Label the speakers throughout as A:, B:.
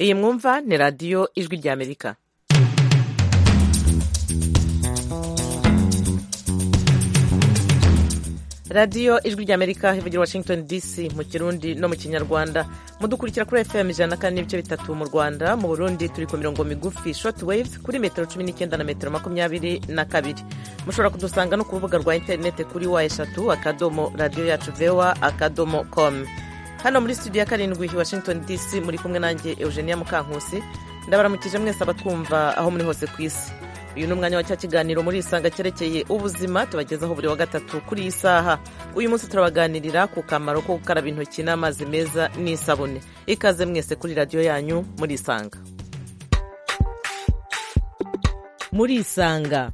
A: iyi mwumva ni radiyo ijwi ry'amerika radiyo ijwi ry'amerika ivugira washington dc mu kirundi no mu kinyarwanda mudukurikira kuri fm ijana na kane n'ibice bitatu mu rwanda mu burundi turi ku mirongo migufi short wave kuri metero cumi n'icyenda na metero makumyabiri na kabiri mushobora kudusanga no ku rubuga rwa interineti kuri wa eshatu akadomo radiyo yacu vewa akadomo komu hano muri studio ya karindwi washington dc muri kumwe nanjye eugenia mukankusi ndabaramukije mwese abatwumva aho muri hose ku isi uyu ni umwanya wa cya kiganiro muri isanga cyerekeye ubuzima tubagezaho buri wa gatatu kuri iyi saha uyu munsi turabaganirira ku kamaro ko gukaraba intoki n'amazi meza n'isabune ikaze mwese kuri radiyo yanyu muri isanga muri isanga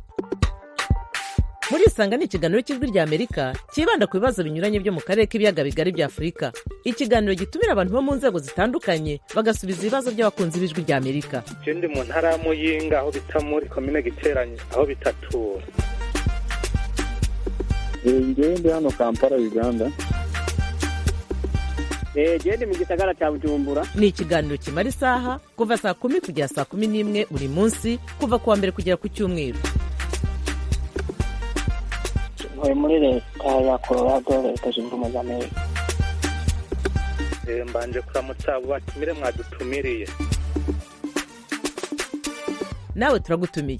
A: muri isanga ni ikiganiro cy'ijwi ry'amerika cyibanda ku bibazo binyuranye byo mu karere k'ibiyaga bigari bya afurika ikiganiro gitumira abantu bo mu nzego zitandukanye bagasubiza ibibazo by'abakunzi b'ijwi ry'amerika
B: ikindi mu ntara ya muyinga aho bita muri komine giteranye aho bitatura
C: ngewe ndi hano kampala uganda
D: gende mu gisagara cya bujumbura
A: ni ikiganiro kimara isaha kuva saa kumi kugera saa kumi n'imwe buri munsi kuva ku wa mbere kugera ku cyumweru
E: uyu muri leta ya colorado leta zunze ubumwe za amerika
B: mbanje kuramutsa abo batumire mwadutumiriye
A: nawe turagutumiye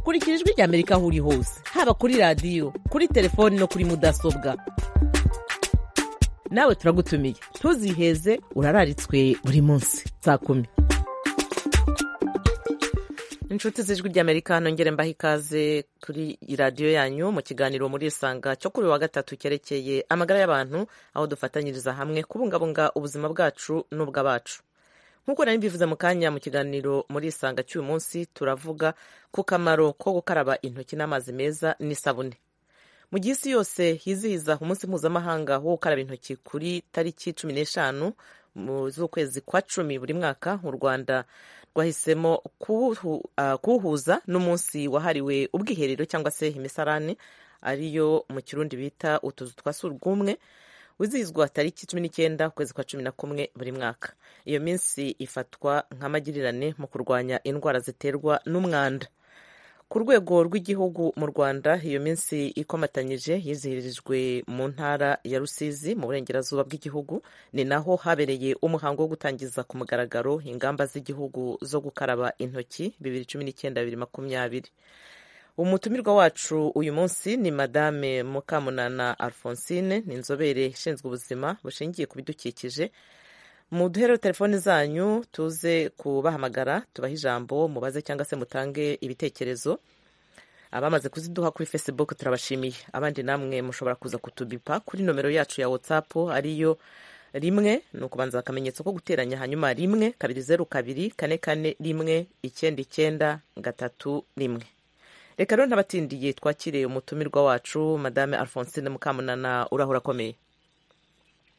A: kurikira ijwi ry'amerika aho uri hose haba kuri radiyo kuri telefoni no kuri mudasobwa nawe turagutumiye ntuziheze urararitswe buri munsi saa kumi inshuti z'ijwi ry'amerika nongere mbaha ikaze kuri radiyo yanyu mu kiganiro muri isanga cyo kuri wa gatatu cyerekeye amagara y'abantu aho dufatanyiriza hamwe kubungabunga ubuzima bwacu n'ubw'abacu nk'uko nari mbivuze mu kanya mu kiganiro muri isanga cy'uyu munsi turavuga ku kamaro ko gukaraba intoki n'amazi meza n'isabune mu gihe isi yose hizihiza umunsi mpuzamahanga wo gukaraba intoki kuri tariki cumi n'eshanu mu z'ukwezi kwa cumi buri mwaka mu rwanda rwahisemo kuwuhuza n'umunsi wahariwe ubwiherero cyangwa se imisarane ariyo mu kirundi bita utuzu twa surwumwe wizihizwa tariki cumi n'icyenda ukwezi kwa cumi na kumwe buri mwaka iyo minsi ifatwa nk'amagirirane mu kurwanya indwara ziterwa n'umwanda ku rwego rw'igihugu mu rwanda iyo minsi ikomatanyije yizihirijwe mu ntara ya rusizi mu burengerazuba bw'igihugu ni naho habereye umuhango wo gutangiza ku mugaragaro ingamba z'igihugu zo gukaraba intoki bibiri cumi n'icyenda bibiri makumyabiri umutumirwa wacu uyu munsi ni madame mukamunana alphonsine ni inzobere ishinzwe ubuzima bushingiye ku bidukikije muduhere telefoni zanyu tuze kubahamagara tubahe ijambo mubaze cyangwa se mutange ibitekerezo abamaze kuziduha kuri facebook turabashimiye abandi namwe mushobora kuza kutubipa kuri nomero yacu ya whatsapp ariyo rimwe ni ukubanza akamenyetso ko guteranya hanyuma rimwe kabiri zeru kabiri kane kane rimwe icyenda icyenda gatatu rimwe reka rero ntabatindiye twakire umutumirwa wacu madame alphonsine mukamunana urahura akomeye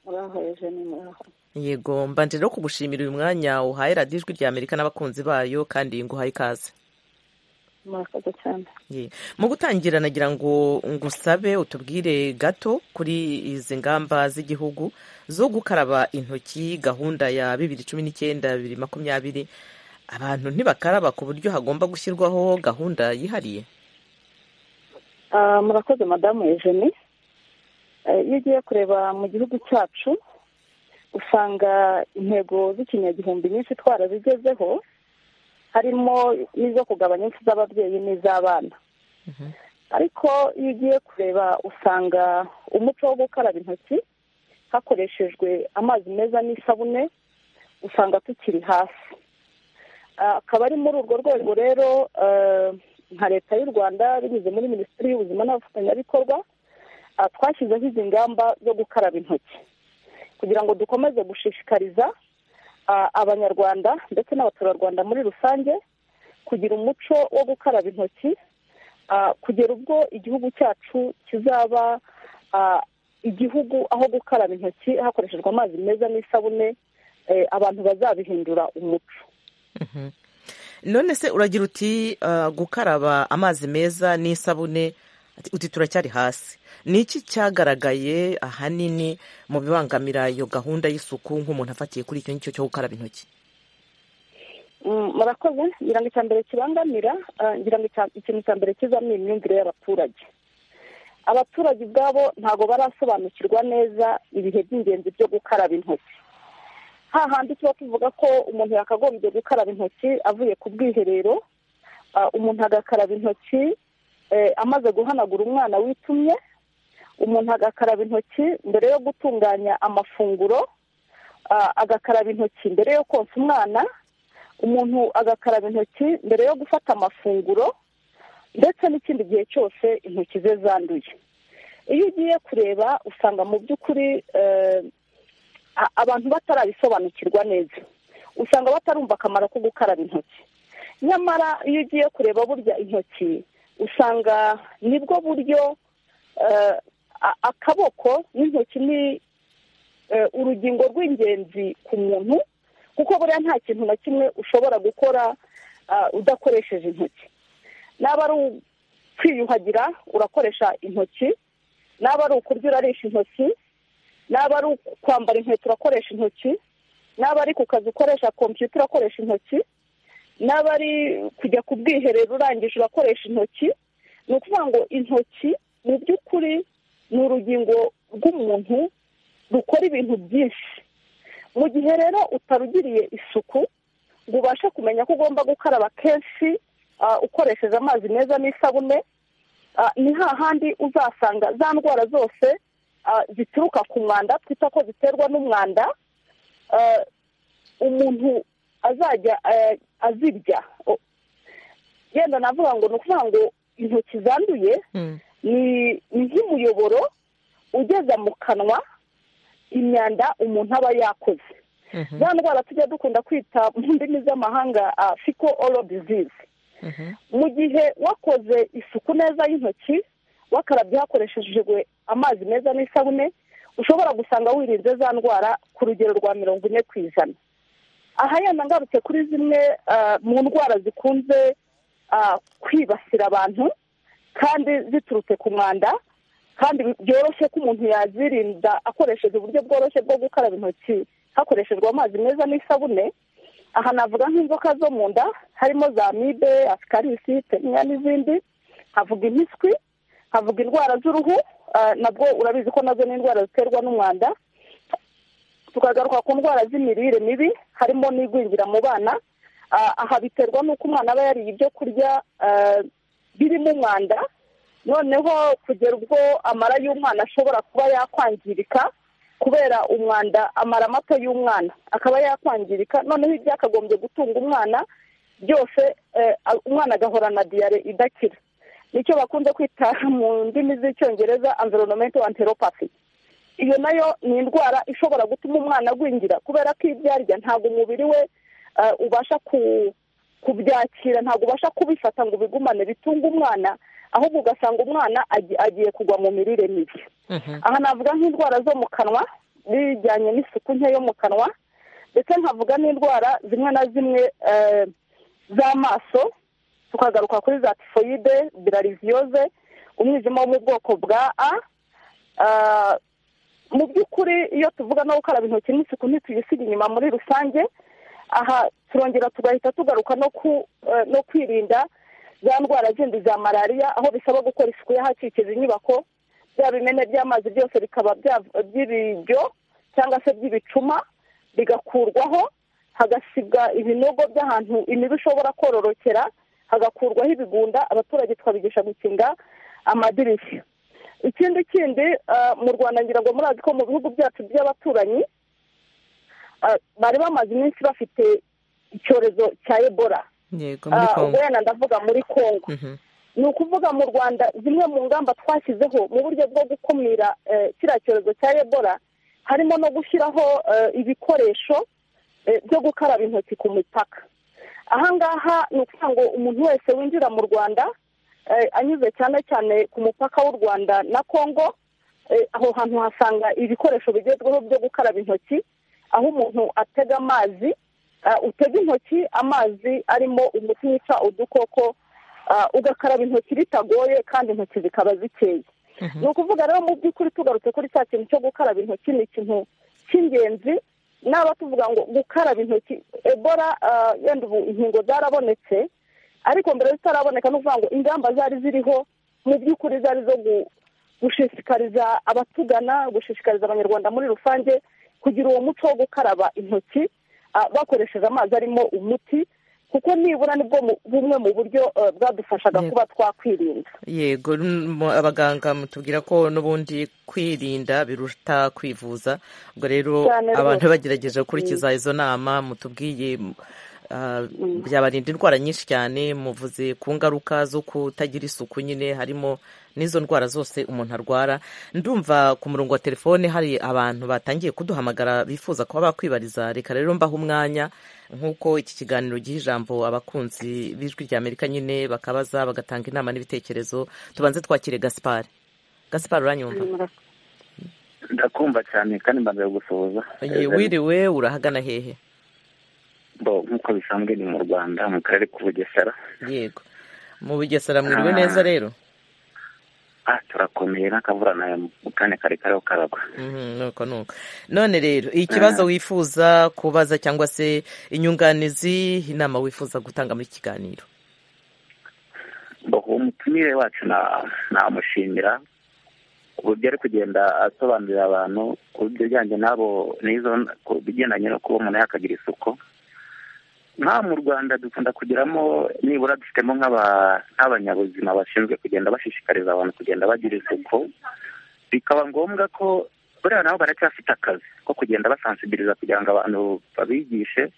E: urahoreje ni muraho
A: yego mbanje rero kugushimira uyu mwanya uhaye radiyo ijwi rya amerika n'abakunzi bayo kandi nguhaye ikaze
E: murakoze cyane
A: mu gutangira nagira ngo ngusabe utubwire gato kuri izi ngamba z'igihugu zo gukaraba intoki gahunda ya bibiri cumi n'icyenda bibiri makumyabiri abantu ntibakaraba ku buryo hagomba gushyirwaho gahunda yihariye
E: murakoze madamu eugenie iyo ugiye kureba mu gihugu cyacu usanga intego z'ikinyagihumbi nyinshi twarazigezeho harimo n'izo kugabanya impfu z'ababyeyi n'iz'abana ariko iyo ugiye kureba usanga umuco wo gukaraba intoki hakoreshejwe amazi meza n'isabune usanga tukiri hasi akaba ari muri urwo rwego rero nka leta y'u rwanda binyuze muri minisiteri y'ubuzima n'abafatanyabikorwa twashyizeho izi ngamba zo gukaraba intoki kugira ngo dukomeze gushishikariza abanyarwanda ndetse n'abaturarwanda muri rusange kugira umuco wo gukaraba intoki kugera ubwo igihugu cyacu kizaba igihugu aho gukaraba intoki hakoreshejwe amazi meza n'isabune abantu bazabihindura umuco
A: none se uragira uti gukaraba amazi meza n'isabune Ati, uti turacyari hasi ni iki cyagaragaye ahanini mu bibangamira iyo gahunda y'isuku nk'umuntu afatiye kuri icyo ngicyo cyo gukaraba intoki
E: Mm, murakoze ngira ngo icya mbere kibangamira ah, ngira ngo icya- ikintu cya mbere kizamo imyumvire y'abaturage abaturage ubwabo ntabwo barasobanukirwa neza ibihe by'ingenzi byo gukaraba intoki hahandi tuba tuvuga ko umuntu yakagombye gukaraba intoki avuye ku bwiherero ah, umuntu agakaraba intoki eh, amaze guhanagura umwana witumye umuntu agakaraba intoki mbere yo gutunganya amafunguro ah, agakaraba intoki mbere yo konsa umwana umuntu agakaraba intoki mbere yo gufata amafunguro ndetse n'ikindi gihe cyose intoki ze zanduye iyo ugiye kureba usanga mu by'ukuri eh, a- abantu batarabisobanukirwa neza usanga batarumva akamaro ko gukaraba intoki nyamara iyo ugiye kureba burya intoki usanga nibwo buryo eh, a- akaboko n'intoki ni eh, urugingo rw'ingenzi ku muntu kuko buriya nta kintu na kimwe ushobora gukora ah, udakoresheje intoki naba ari ukwiyuhagira urakoresha intoki naba ari ukurya urarisha intoki naba ari kwambara inkweto urakoresha intoki naba ari ku kazi ukoresha kompiyuta urakoresha intoki naba ari kujya ku bwiherero urangije urakoresha intoki ni ukuvuga ngo intoki mu by'ukuri ni urugingo rw'umuntu rukora ibintu byinshi mu gihe rero utarugiriye isuku ngo ubashe kumenya ko ugomba gukaraba kenshi ah, ukoresheje amazi meza n'isabune ah, ni hahandi uzasanga za ndwara zose ah, zituruka ku mwanda twita ko ziterwa n'umwanda ah, umuntu azajya eh, azirya O- yenda navuga ngo ni ukuvuga ngo intoki zanduye ni ni nk'umuyoboro ugeza mu kanwa imyanda umuntu aba yakoze
A: Mhm,
E: za ndwara tujya dukunda kwita mu ndimi z'amahanga fiko oro dizizi
A: mhm.
E: mu gihe wakoze isuku neza y'intoki wakarabye hakoreshejwe amazi meza n'isabune ushobora gusanga wirinze za ndwara ku rugero rwa mirongo ine ku ijana aha yenda ngarutse kuri zimwe ah, mu ndwara zikunze ah, kwibasira abantu kandi ziturutse ku mwanda kandi byoroshye ko umuntu yazirinda akoresheje uburyo bworoshye bwo gukaraba intoki hakoreshejwe amazi meza n'isabune aha navuga nk'inzoka zo mu nda harimo za mibe asikarisi teniya n'izindi havuga impiswi havuga indwara z'uruhu ah, nabwo urabizi ko nazo ni indwara ziterwa n'umwanda tukagaruka ku ndwara z'imirire mibi harimo n'igwingira mu bana Ah, aha biterwa n'uko umwana aba yariye ibyo kurya ah, birimo umwanda noneho kugera ubwo amara y'umwana ashobora kuba yakwangirika kubera umwanda amara mato y'umwana akaba yakwangirika noneho ibyakagombye gutunga umwana byose eh, a- umwana agahorana diyare idakira nicyo bakunze kwita mu ndimi z'icyongereza environment anteropathy iyo nayo ni indwara ishobora gutuma umwana agwingira kubera ko ibyo arya ntabwo umubiri we eh, ubasha ku- kubyakira ntabwo ubasha kubifata ngo ubigumane bitunga umwana ahubwo ugasanga umwana agi- agiye kugwa mu mirire mibi
A: Mhm,
E: aha navuga nk'indwara zo mu kanwa bijyanye n'isuku nke yo mu kanwa ndetse nkavuga n'indwara zimwe na zimwe eh, z'amaso tukagaruka kuri za tifoyide birariziyoze umwijima wo mu bwoko bwa a Ah, mu by'ukuri iyo tuvuga no gukaraba intoki n'isuku ntituyisiga inyuma muri rusange aha turongera tugahita tugaruka no ku eh, no kwirinda za ndwara zindi za malariya aho bisaba gukora isuku y'ahakikije inyubako bya bimene by'amazi byose bikaba bya- by'ibiryo cyangwa se by'ibicuma bigakurwaho hagasigwa ibinogo by'ahantu imibu ishobora kororokera hagakurwaho ibigunda abaturage tukabigisha gukinga amadirishya ikindi kindi ah, mu rwanda ngira ngo murazi ko mu bihugu byacu by'abaturanyi ah, bari bamaze iminsi bafite icyorezo cya ebola
A: yego muri
E: Ah,
A: kongo
E: ubwo wenda ndavuga muri kongo
A: Mhm,
E: ni ukuvuga mu rwanda zimwe mu ngamba twashyizeho mu buryo bwo gukumira eh, kiriya cyorezo cya ebola harimo no gushyiraho eh, ibikoresho eh, byo gukaraba intoki ku mipaka aha ngaha ni ukuvuga ngo umuntu wese winjira mu rwanda eh, anyuze cyane cyane ku mupaka w'u rwanda na kongo eh, aho hantu hasanga ibikoresho bigezweho byo gukaraba intoki aho umuntu atega amazi ah, utega intoki amazi arimo umuti wica udukoko ah, ugakaraba intoki bitagoye kandi intoki zikaba zikeye
A: Mhm.
E: ni ukuvuga rero mu by'ukuri tugarutse kuri cya kintu cyo gukaraba intoki ni ikintu cy'ingenzi naba tuvuga ngo gukaraba intoki ebora ah, yenda ubu inkingo zarabonetse ariko mbere zitaraboneka ni ukuvuga ngo ingamba zari ziriho mu by'ukuri zari zo gu- gushishikariza abatugana gushishikariza abanyarwanda muri rusange kugira uwo muco wo gukaraba intoki ah, bakoresheje amazi arimo umuti kuko nibura nibwo mu- bumwe mu buryo eh, bwadufashaga
A: Yego.
E: kuba twakwirinda
A: yego mm, mu- abaganga mutubwira ko n'ubundi kwirinda biruta kwivuza ubwo rero
E: Cyane rwose.
A: abantu bagerageje gukurikiza izo nama mutubwiye m- ah, byabarinda indwara nyinshi cyane muvuze ku ngaruka zo kutagira isuku nyine harimo n'izo ndwara zose umuntu arwara ndumva ku murongo wa telefone hari abantu batangiye kuduhamagara bifuza kuba bakwibariza reka rero mbaha umwanya nk'uko iki kiganiro giha ijambo abakunzi b'ijwi rya amerika nyine bakabaza bagatanga inama n'ibitekerezo tubanze twakire gaspar gaspar uranyumva
C: ndakumva cyane kandi mbanza gusohoza
A: Ye, wiriwe urahagana hehe
C: nk'uko bisanzwe ni mu rwanda mu karere k'ubugesera
A: yego mu bugesera mwiriwe
C: Ah.
A: neza rero
C: ah turakomeye n'akavura nayo mu kanya kare kariho karagwa
A: Mhm, nuko nuko none rero ikibazo wifuza kubaza cyangwa se inyunganizi inama wifuza gutanga muri iki kiganiro
C: Bo, umutumire wacu na- namushimira ku buryo ari kugenda asobanurira abantu ku buryo bijyanye n'abo n'izo ku bigendanye no kuba umuntu yakagira isuku nka mu rwanda dukunda kugeramo nibura dufitemo nk'aba- nk'abanyabuzima bashinzwe kugenda bashishikariza abantu kugenda bagira isuku bikaba ngombwa ko buriya nabo baracyafite akazi ko kugenda basansibiliza kugira ngo abantu babigishe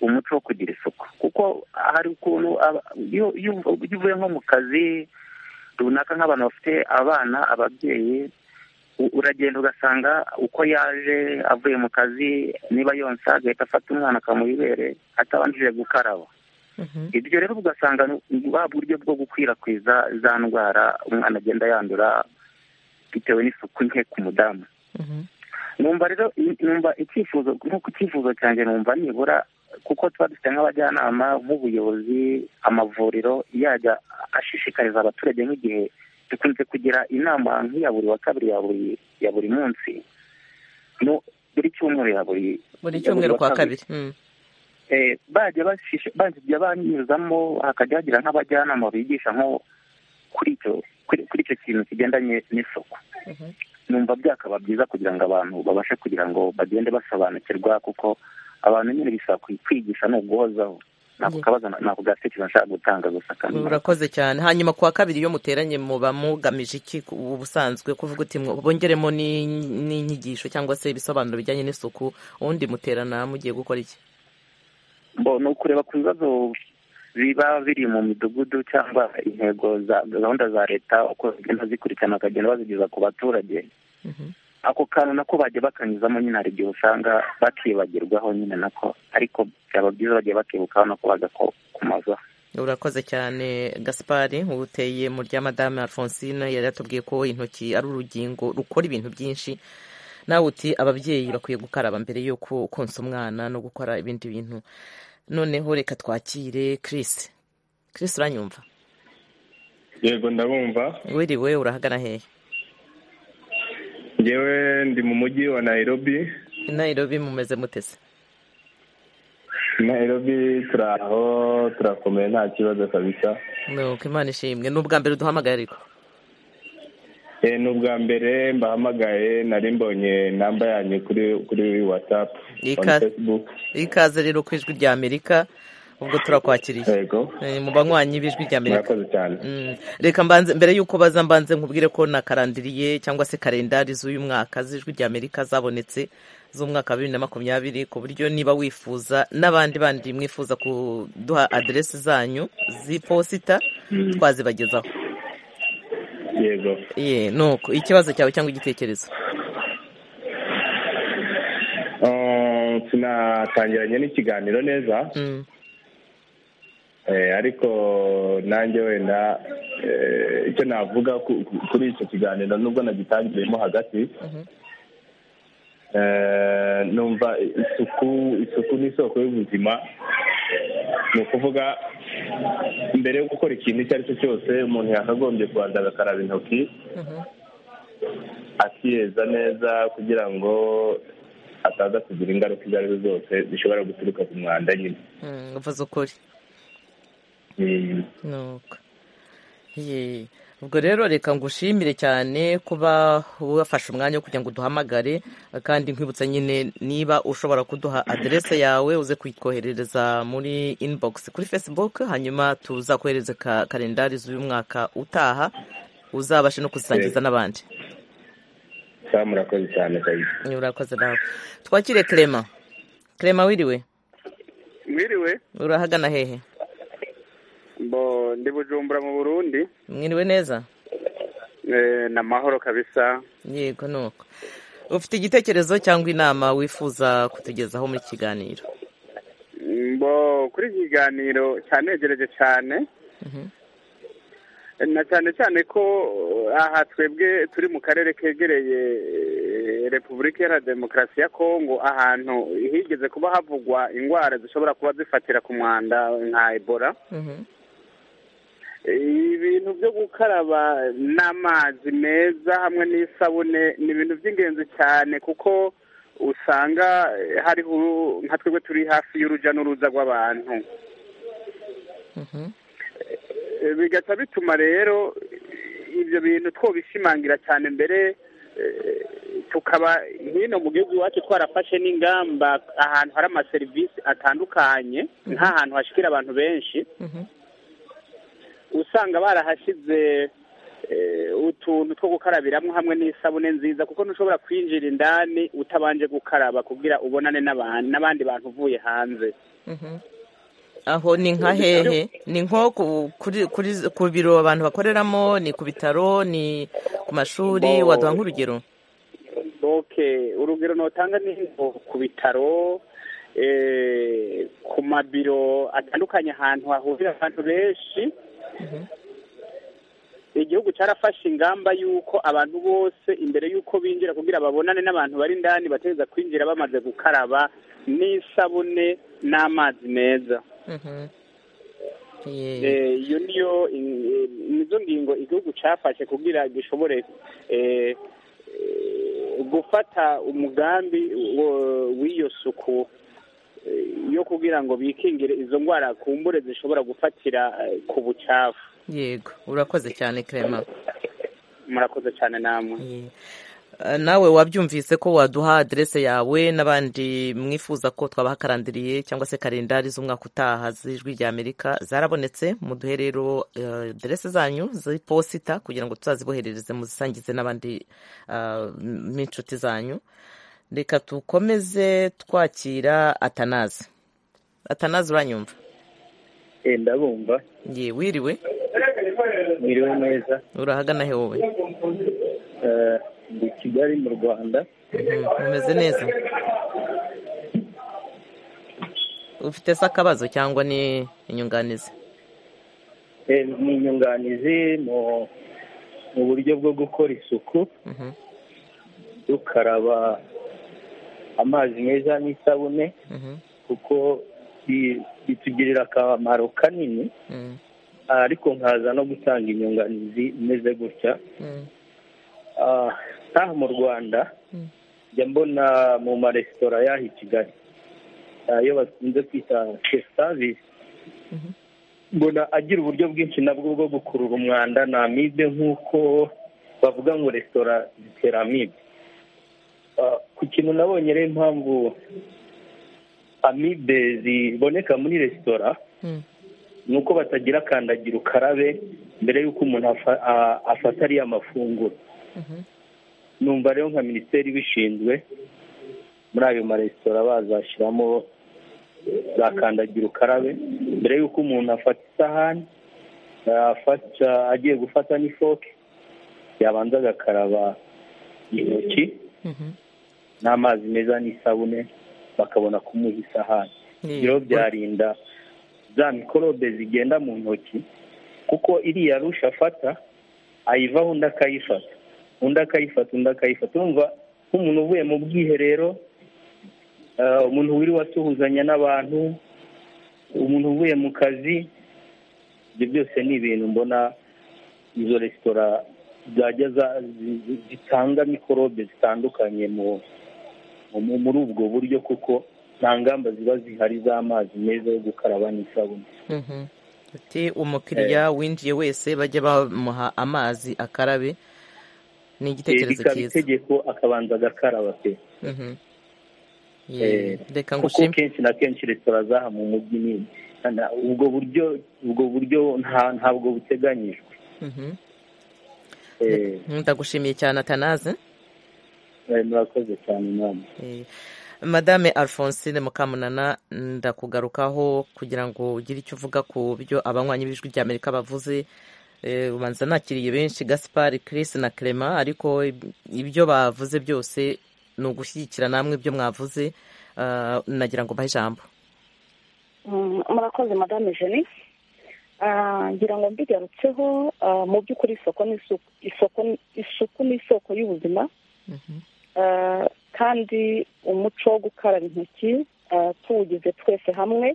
C: umuco wo kugira isuku kuko hari ukuntu aba- iyo iyo uv- iyo uvuye nko mu kazi runaka nk'abantu bafite abana ababyeyi u- uragenda ugasanga uko yaje avuye mu kazi niba yonsa agahita afata umwana akamubibere atabanjije gukaraba
A: Mhm.
C: ibyo rero ugasanga ni wa buryo bwo gukwirakwiza za ndwara umwana agenda yandura bitewe n'isuku nke ku mudamu
A: Mhm.
C: numva rero numva icyifuzo nk'uko icyifuzo cyanjye numva nibura kuko tuba dufite nk'abajyanama nk'ubuyobozi amavuriro yajya ashishikariza abaturage nk'igihe dukunze kugira inama nk'iya buri wa kabiri ya buri ya buri munsi no buri cyumweru ya buri
A: buri
C: ya buri
A: cyumweru
C: wa
A: kwa kabiri Mhm.
C: eh, bajya bashisha- bajya banyuzamo hakajya hagira nk'abajyanama bigisha nko kuri icyo kuri kuri icyo kintu kigendanye n'isuku
A: Mhm.
C: numva byakaba byiza kugira ngo abantu babashe kugira ngo bagende basobanukirwa kuko abantu nyine bisaba kwi- kwigisha ni uguhozaho ntabwo
A: Yeah.
C: kabaza ntabwo gatekerezo nshaka gutanga gusa kandi
A: urakoze cyane hanyuma kuwa kabiri iyo muteranye muba mugamije iki ku- ubusanzwe kuvuga uti mwo- bongeremo ni- n'inyigisho cyangwa se ibisobanuro bijyanye n'isuku ubundi muterana mugiye gukora iki
C: bo ni ukureba ku bibazo biba biri mu midugudu cyangwa intego za gahunda za leta uko zigenda zikurikirana bakagenda bazigeza ku baturage
A: Mhm.
C: ako kantu nako bajya bakanyuzamo nyine hari igihe usanga bakibagirwaho nyine nako ariko byaba byiza bagiye bakibukaho nako bagako kumaza
A: urakoze cyane gaspari uteye mu rya madame alphonsine yari yatubwiye ko intoki ari urugingo rukora ibintu byinshi nawe uti ababyeyi bakwiye gukaraba mbere yo ko- konsa umwana no gukora ibindi bintu noneho reka twakire chris chris uranyumva
F: yego ndabumva
A: wiriwe urahagana hehe
F: ngewe ndi mu mujyi wa nairobi
A: nairobi mumeze mutese
F: nairobi turi aho turakomeye nta kibazo kabisa
A: nuko imana ishimwe ni ubwa mbere uduhamagaye ariko
F: Eh, ni ubwa mbere mbahamagaye nari mbonye namba yanyu kuri kuri watsapu kuri
A: Ika-
F: fesibuku
A: ikaze rero ku ijwi rya amerika ubwo turakwakiriye
F: yego
A: Eh, mu banywanyi b'ijwi rya amerika
F: murakoze cyane
A: Mm, reka mbanze mbere y'uko baza mbanze nkubwire ko na karandiriye cyangwa se kalendari z'uyu mwaka z'ijwi rya amerika zabonetse z'umwaka wa bibiri na makumyabiri ku buryo niba wifuza n'abandi bandi mwifuza kuduha aderesi zanyu z'iposita twazibagezaho
F: yego
A: ye nuko ikibazo cyawe cyangwa igitekerezo
F: Ah, sinatangiranye n'ikiganiro neza
A: Mm,
F: Eh, ariko nanjye wenda eh, icyo navuga ku- ku- kuri icyo kiganiro nubwo nagitangiriyemo hagati
A: mhm.
F: Eh, numva isuku isuku ni isoko y'ubuzima ni ukuvuga mbere yo gukora ikintu icyo ari cyo cyose umuntu yakagombye kubanza agakaraba intoki akiyeza neza kugira ngo ataza kugira ingaruka izo arizo zose zishobora guturuka ku mwanda nyine
A: Mm, uvuze ukuri
F: Mm.
A: nuko Ye. ubwo rero reka ngushimire cyane kuba wafashe umwanya wo kugira ngo uduhamagare kandi nkwibutsa nyine niba ushobora kuduha aderese yawe uze kuyitwoherereza muri inbox kuri facebook hanyuma tuzakohereze ka kalendari z'uyu mwaka utaha uzabashe no kuzisangiza n'abandi
F: sawa murakoze cyane kabisa
A: urakoze nawe twakire clement clement wiriwe
B: mwiriwe
A: urahagana hehe
B: mbo ndi bujumbura mu burundi
A: mwiriwe neza
B: eh, ni amahoro kabisa
A: yego nuko ufite igitekerezo cyangwa inama wifuza kutugezaho muri kiganiro
B: mbo kuri iki kiganiro cyanegereje cyane
A: Mhm.
B: na cyane cyane ko aha twebwe turi mu karere kegereye eh, repubulika iharanira demokarasi ya kongo ahantu higeze kuba havugwa indwara zishobora kuba zifatira ku mwanda nka ebola
A: Mhm.
B: ibintu byo gukaraba n'amazi meza hamwe n'isabune ni ibintu by'ingenzi cyane kuko usanga eh, hariho uru- nka twebwe turi hafi y'urujya n'uruza rw'abantu
A: Mhm.
B: Eh, bigaca bituma rero eh, ibyo bintu twobishimangira cyane mbere eh, tukaba hino mu gihugu iwacu twarafashe n'ingamba ahantu hari amaserivisi atandukanye nk'ahantu hashikira abantu benshi
A: Mhm.
B: usanga barahashyize eh, utuntu two gukarabiramo hamwe n'isabune nziza kuko ntushobora kwinjira indani utabanje gukaraba kugira ubonane n'abantu n'abandi bantu uvuye hanze
A: Mhm. aho ni nka hehe ni nko ku- kuri- kuri- ku biro abantu bakoreramo ni ku bitaro ni ku mashuri
B: Bo-
A: waduha nk'urugero
B: okay urugero notanga ni nko ku bitaro eh, ku mabiro atandukanye ahantu hahurira abantu benshi igihugu cyarafashe ingamba y'uko abantu bose imbere y'uko binjira kugira babonane n'abantu bari indani bategereza kwinjira bamaze gukaraba n'isabune n'amazi meza
A: Mhm. Ye-
B: Eh, iyo niyo in- eh, nizo ngingo igihugu cyafashe kugira gishobore eh, eh, gufata umugambi wo- w'iyo suku eh, yo kugira ngo bikingire izo ndwara kumbure zishobora gufatira eh, ku bucafu
A: yego urakoze cyane clement
B: murakoze cyane namwe
A: Ye. Eh, nawe wabyumvise ko waduha aderese yawe n'abandi mwifuza ko twabaha karandiriye cyangwa se karendari z'umwaka utaha z'ijwi rya amerika zarabonetse muduhe rero eh, aderese zanyu z'iposita kugira ngo tuzaziboherereze muzisangize n'abandi ah, m- b'inshuti zanyu reka dukomeze twakira atanazi atanazi uranyumva
G: ndabumva
A: ye wiriwe
G: biriwe neza
A: urahagana he wowe
G: Eh, ndi kigali mu rwanda
A: Mhm, umeze neza ufite se akabazo cyangwa ni inyunganizi
G: Eh, ni inyunganizi mu mu buryo bwo gukora isuku
A: Mhm,
G: dukaraba amazi meza n'isabune
A: mhm,
G: kuko bi- bitugirira akamaro kanini
A: mhm,
G: Ah, ariko nkaza no gutanga inyunganizi imeze gutya
A: mhm,
G: Ah, nk'aha mu rwanda
A: Mm.
G: njya mbona mu maresitora y'aha i kigali ayo bakunze kwita shefu savisi
A: Mhm.
G: mbona agira uburyo bwinshi nabwo bwo gukurura umwanda ni amibe nk'uko bavuga ngo resitora zitera amibe Ah, ku kintu nabonye rero impamvu amibe ziboneka muri resitora
A: mhm.
G: ni uko batagira kandagira ukarabe mbere y'uko umuntu afa- a- afata ariya mafunguro
A: Mhm.
G: numva rero nka minisiteri ibishinzwe muri ayo maresitora bazashyiramo za kandagira ukarabe mbere y'uko umuntu afata isahani afata agiye gufata n'ifoke yabanza agakaraba intoki
A: Mhm.
G: n'amazi meza n'isabune bakabona kumuha isahani
A: Ye-
G: ibyo byarinda za mikorobe zigenda mu ntoki kuko iriya rusha afata ayivaho undi akayifata undi akayifata undi akayifata urumva nk'umuntu uvuye mu bwiherero eh, umuntu wiriwe asuhuzanya n'abantu umuntu uvuye mu kazi ibyo byose ni ibintu mbona izo resitora zajya zitanga mikorobe zitandukanye muri ubwo buryo kuko nta ngamba ziba zihari z'amazi meza yo gukaraba n'isabune
A: ati umukiriya winjiye wese bajya bamuha amazi akarabe ni igitekerezo
G: rikaba
A: cyiza
G: itegeko akabanza agakaraba pe
A: Mhm. Ye,
G: Eh,
A: reka
G: kuko
A: ngushime
G: kenshi na kenshi resitora zaha mu mujyi ni na- ubwo buryo ubwo buryo nta- ntabwo buteganyijwe
A: Mhm.
G: Eh,
A: ndagushimiye cyane atanaze
G: eh, murakoze cyane mama
A: Eh, madame alphonsine mukamunana ndakugarukaho kugira ngo ugire icyo uvuga ku byo abanywanyi b'ijwi ry'amerika bavuze Eh, ubanza nakiriye benshi gaspar chris na clement ariko ib- ibyo bavuze byose ni ugushyigikira namwe ibyo mwavuze Ah, nagira ngo mbahe ijambo
E: Mm, murakoze madame jenny Ah, ngira ngo mbigarutseho ah, mu by'ukuri isoko ni isu- isoko ni- isuku ni isoko y'ubuzima Ah, kandi umuco wo gukaraba intoki ah, tuwugize twese hamwe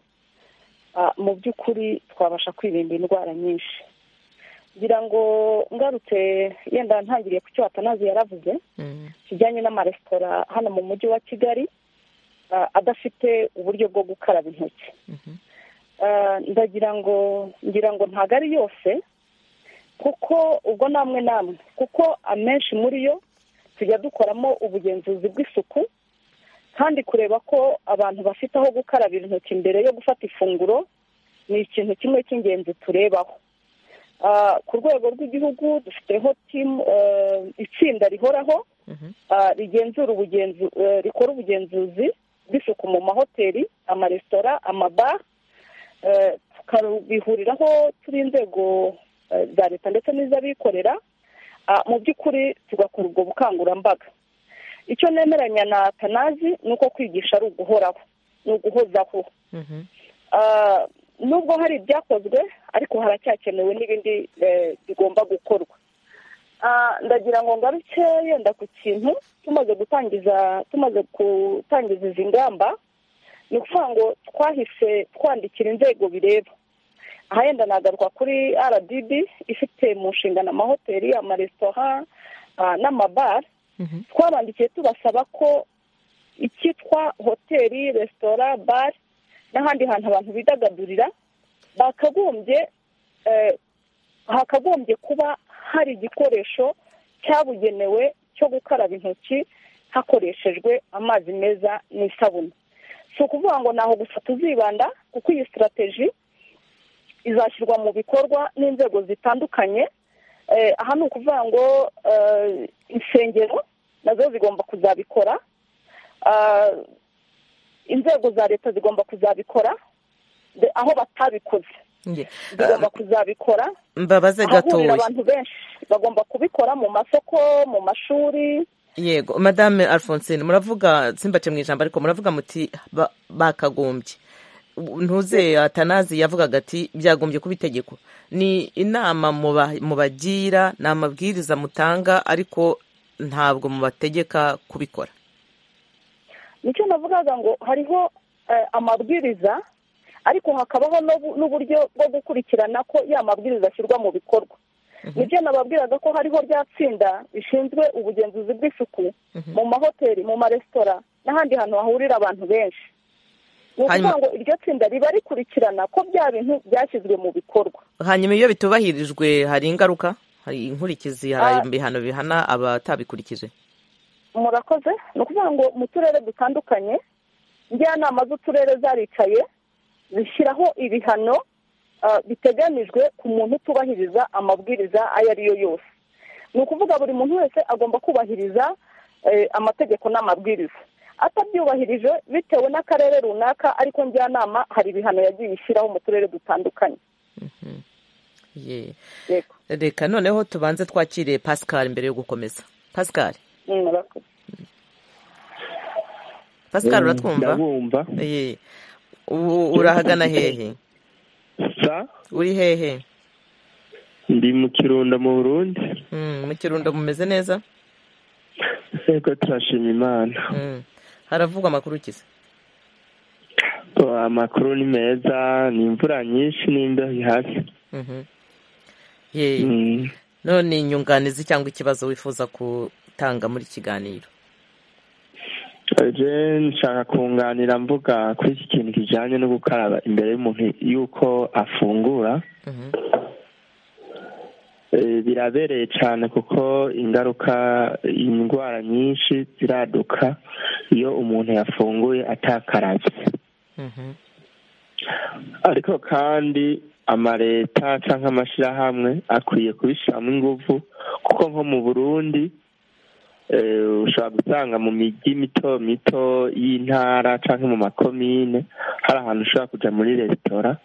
E: ah, mu by'ukuri twabasha kwirinda indwara nyinshi ngira ngo ngarutse yenda ntangiriye ku cyo atanazi yaravuze
A: Mhm.
E: kijyanye n'amaresitora hano mu mujyi wa kigali ah, adafite uburyo bwo gukaraba intoki
A: Mhm.
E: Ah, ndagira ngo ngira ngo ntabwo ari yose kuko ubwo namwe namwe kuko amenshi muri yo tujya dukoramo ubugenzuzi bw'isuku kandi kureba ko abantu bafite aho gukarabira intoki mbere yo gufata ifunguro ni ikintu kimwe cy'ingenzi turebaho Ah, ku rwego rw'igihugu dufiteho timu eh, itsinda rihoraho
A: Mhm.
E: ah, rigenzura ubugenzu eh, rikora ubugenzuzi bw'isuku mu mahoteli amaresitora amabara eh, tukabihuriraho turi inzego eh, za leta ndetse n'iz'abikorera ah, mu by'ukuri tugakora ubwo bukangurambaga icyo nemeranya na tanazi ni uko kwigisha ari uguhoraho ni uguhozaho
A: Mhm.
E: Ah, nubwo hari ibyakozwe ariko haracyakenewe n'ibindi eh, bigomba gukorwa Ah, ndagira ngo ngaruke yenda ku kintu tumaze gutangiza tumaze gutangiza izi ngamba ni ukuvuga ngo twahise twandikira inzego bireba aha yenda nagaruka kuri rdb ifite mu nshingano amahoteli amaresitora ah, n'amabara
A: Mhm.
E: twabandikiye tubasaba ko icyitwa hoteli resitora bare n'ahandi hantu abantu bidagadurira bakagombye eh, hakagombye kuba hari igikoresho cyabugenewe cyo gukaraba intoki hakoreshejwe amazi meza n'isabune si ukuvuga ngo ntaho gusa tuzibanda kuko iyi sitirateji izashyirwa mu bikorwa n'inzego zitandukanye Eh, aha ni ukuvuga ngo eh, insengero nazo zigomba kuzabikora Ah, inzego za leta zigomba kuzabikora de- aho batabikoze
A: Ye.
E: zigomba kuzabikora
A: mbabaze
E: ahahurira
A: gatoya
E: abantu benshi bagomba kubikora mu masoko mu mashuri
A: yego madame alphonsine muravuga simbate mu ijambo ariko muravuga muti ba- bakagombye ntuze atanazi yavugaga ati byagombye kuba itegeko ni inama muba- mubagira ni amabwiriza mutanga ariko ntabwo mubategeka kubikora
E: nicyo navugaga ngo hariho eh, amabwiriza ariko hakabaho n'ubu- n'uburyo bwo gukurikirana ko ya mabwiriza ashyirwa mu bikorwa nibyo nababwiraga ko hariho rya tsinda rishinzwe ubugenzuzi bw'isuku mu mahoteli mu maresitora n'ahandi hantu hahurira abantu benshi ni ukuvuga
A: Hanyuma-
E: ngo iryo tsinda riba rikurikirana ko bya bintu byashyizwe mu bikorwa
A: hanyuma iyo bitubahirijwe hari ingaruka hari inkurikizi hari
E: Ah.
A: ibihano bihana abatabikurikije
E: murakoze ni ukuvuga ngo mu turere dutandukanye njyanama z'uturere zaricaye zishyiraho ibihano ah, biteganijwe ku muntu utubahiriza amabwiriza ayo ari yo yose ni ukuvuga buri muntu wese agomba kubahiriza eh, amategeko n'amabwiriza atabyubahirije bitewe n'akarere runaka ariko njyanama hari ibihano yagiye ishyiraho mu turere dutandukanye
A: Ye.
E: yego
A: reka noneho tubanze twakire pascal mbere yo gukomeza pascal
E: Mm, murakoze
A: pascal uratwumva
G: ndabumva
A: Ye. U- urahagana hehe
G: sa
A: uri hehe
G: ndi mu kirunda mu burundi
A: Mm, mu kirundo mumeze neza
G: yego turashima imana
A: Mm. haravugwa amakuru ukize
G: amakuru ni meza ni imvura nyinshi n'imbeho hasi
A: Mhm. Ye. none inyunganizi cyangwa ikibazo wifuza gutanga muri iki kiganiro
H: je nshaka kunganira mvuga kuri iki kintu kijyanye no gukaraba imbere y'umuntu yuko afungura
A: Mhm.
H: Eh, birabereye cyane kuko ingaruka indwara nyinshi ziraduka iyo umuntu yafunguye atakaravye
A: Mhm.
H: ariko kandi amaleta cyangwa amashyirahamwe akwiye kubishyiramo ingufu kuko nko mu burundi eh, ushobora gusanga mu migi mito mito y'intara cyangwa mu makomine hari ahantu ushobora kujya muri resitora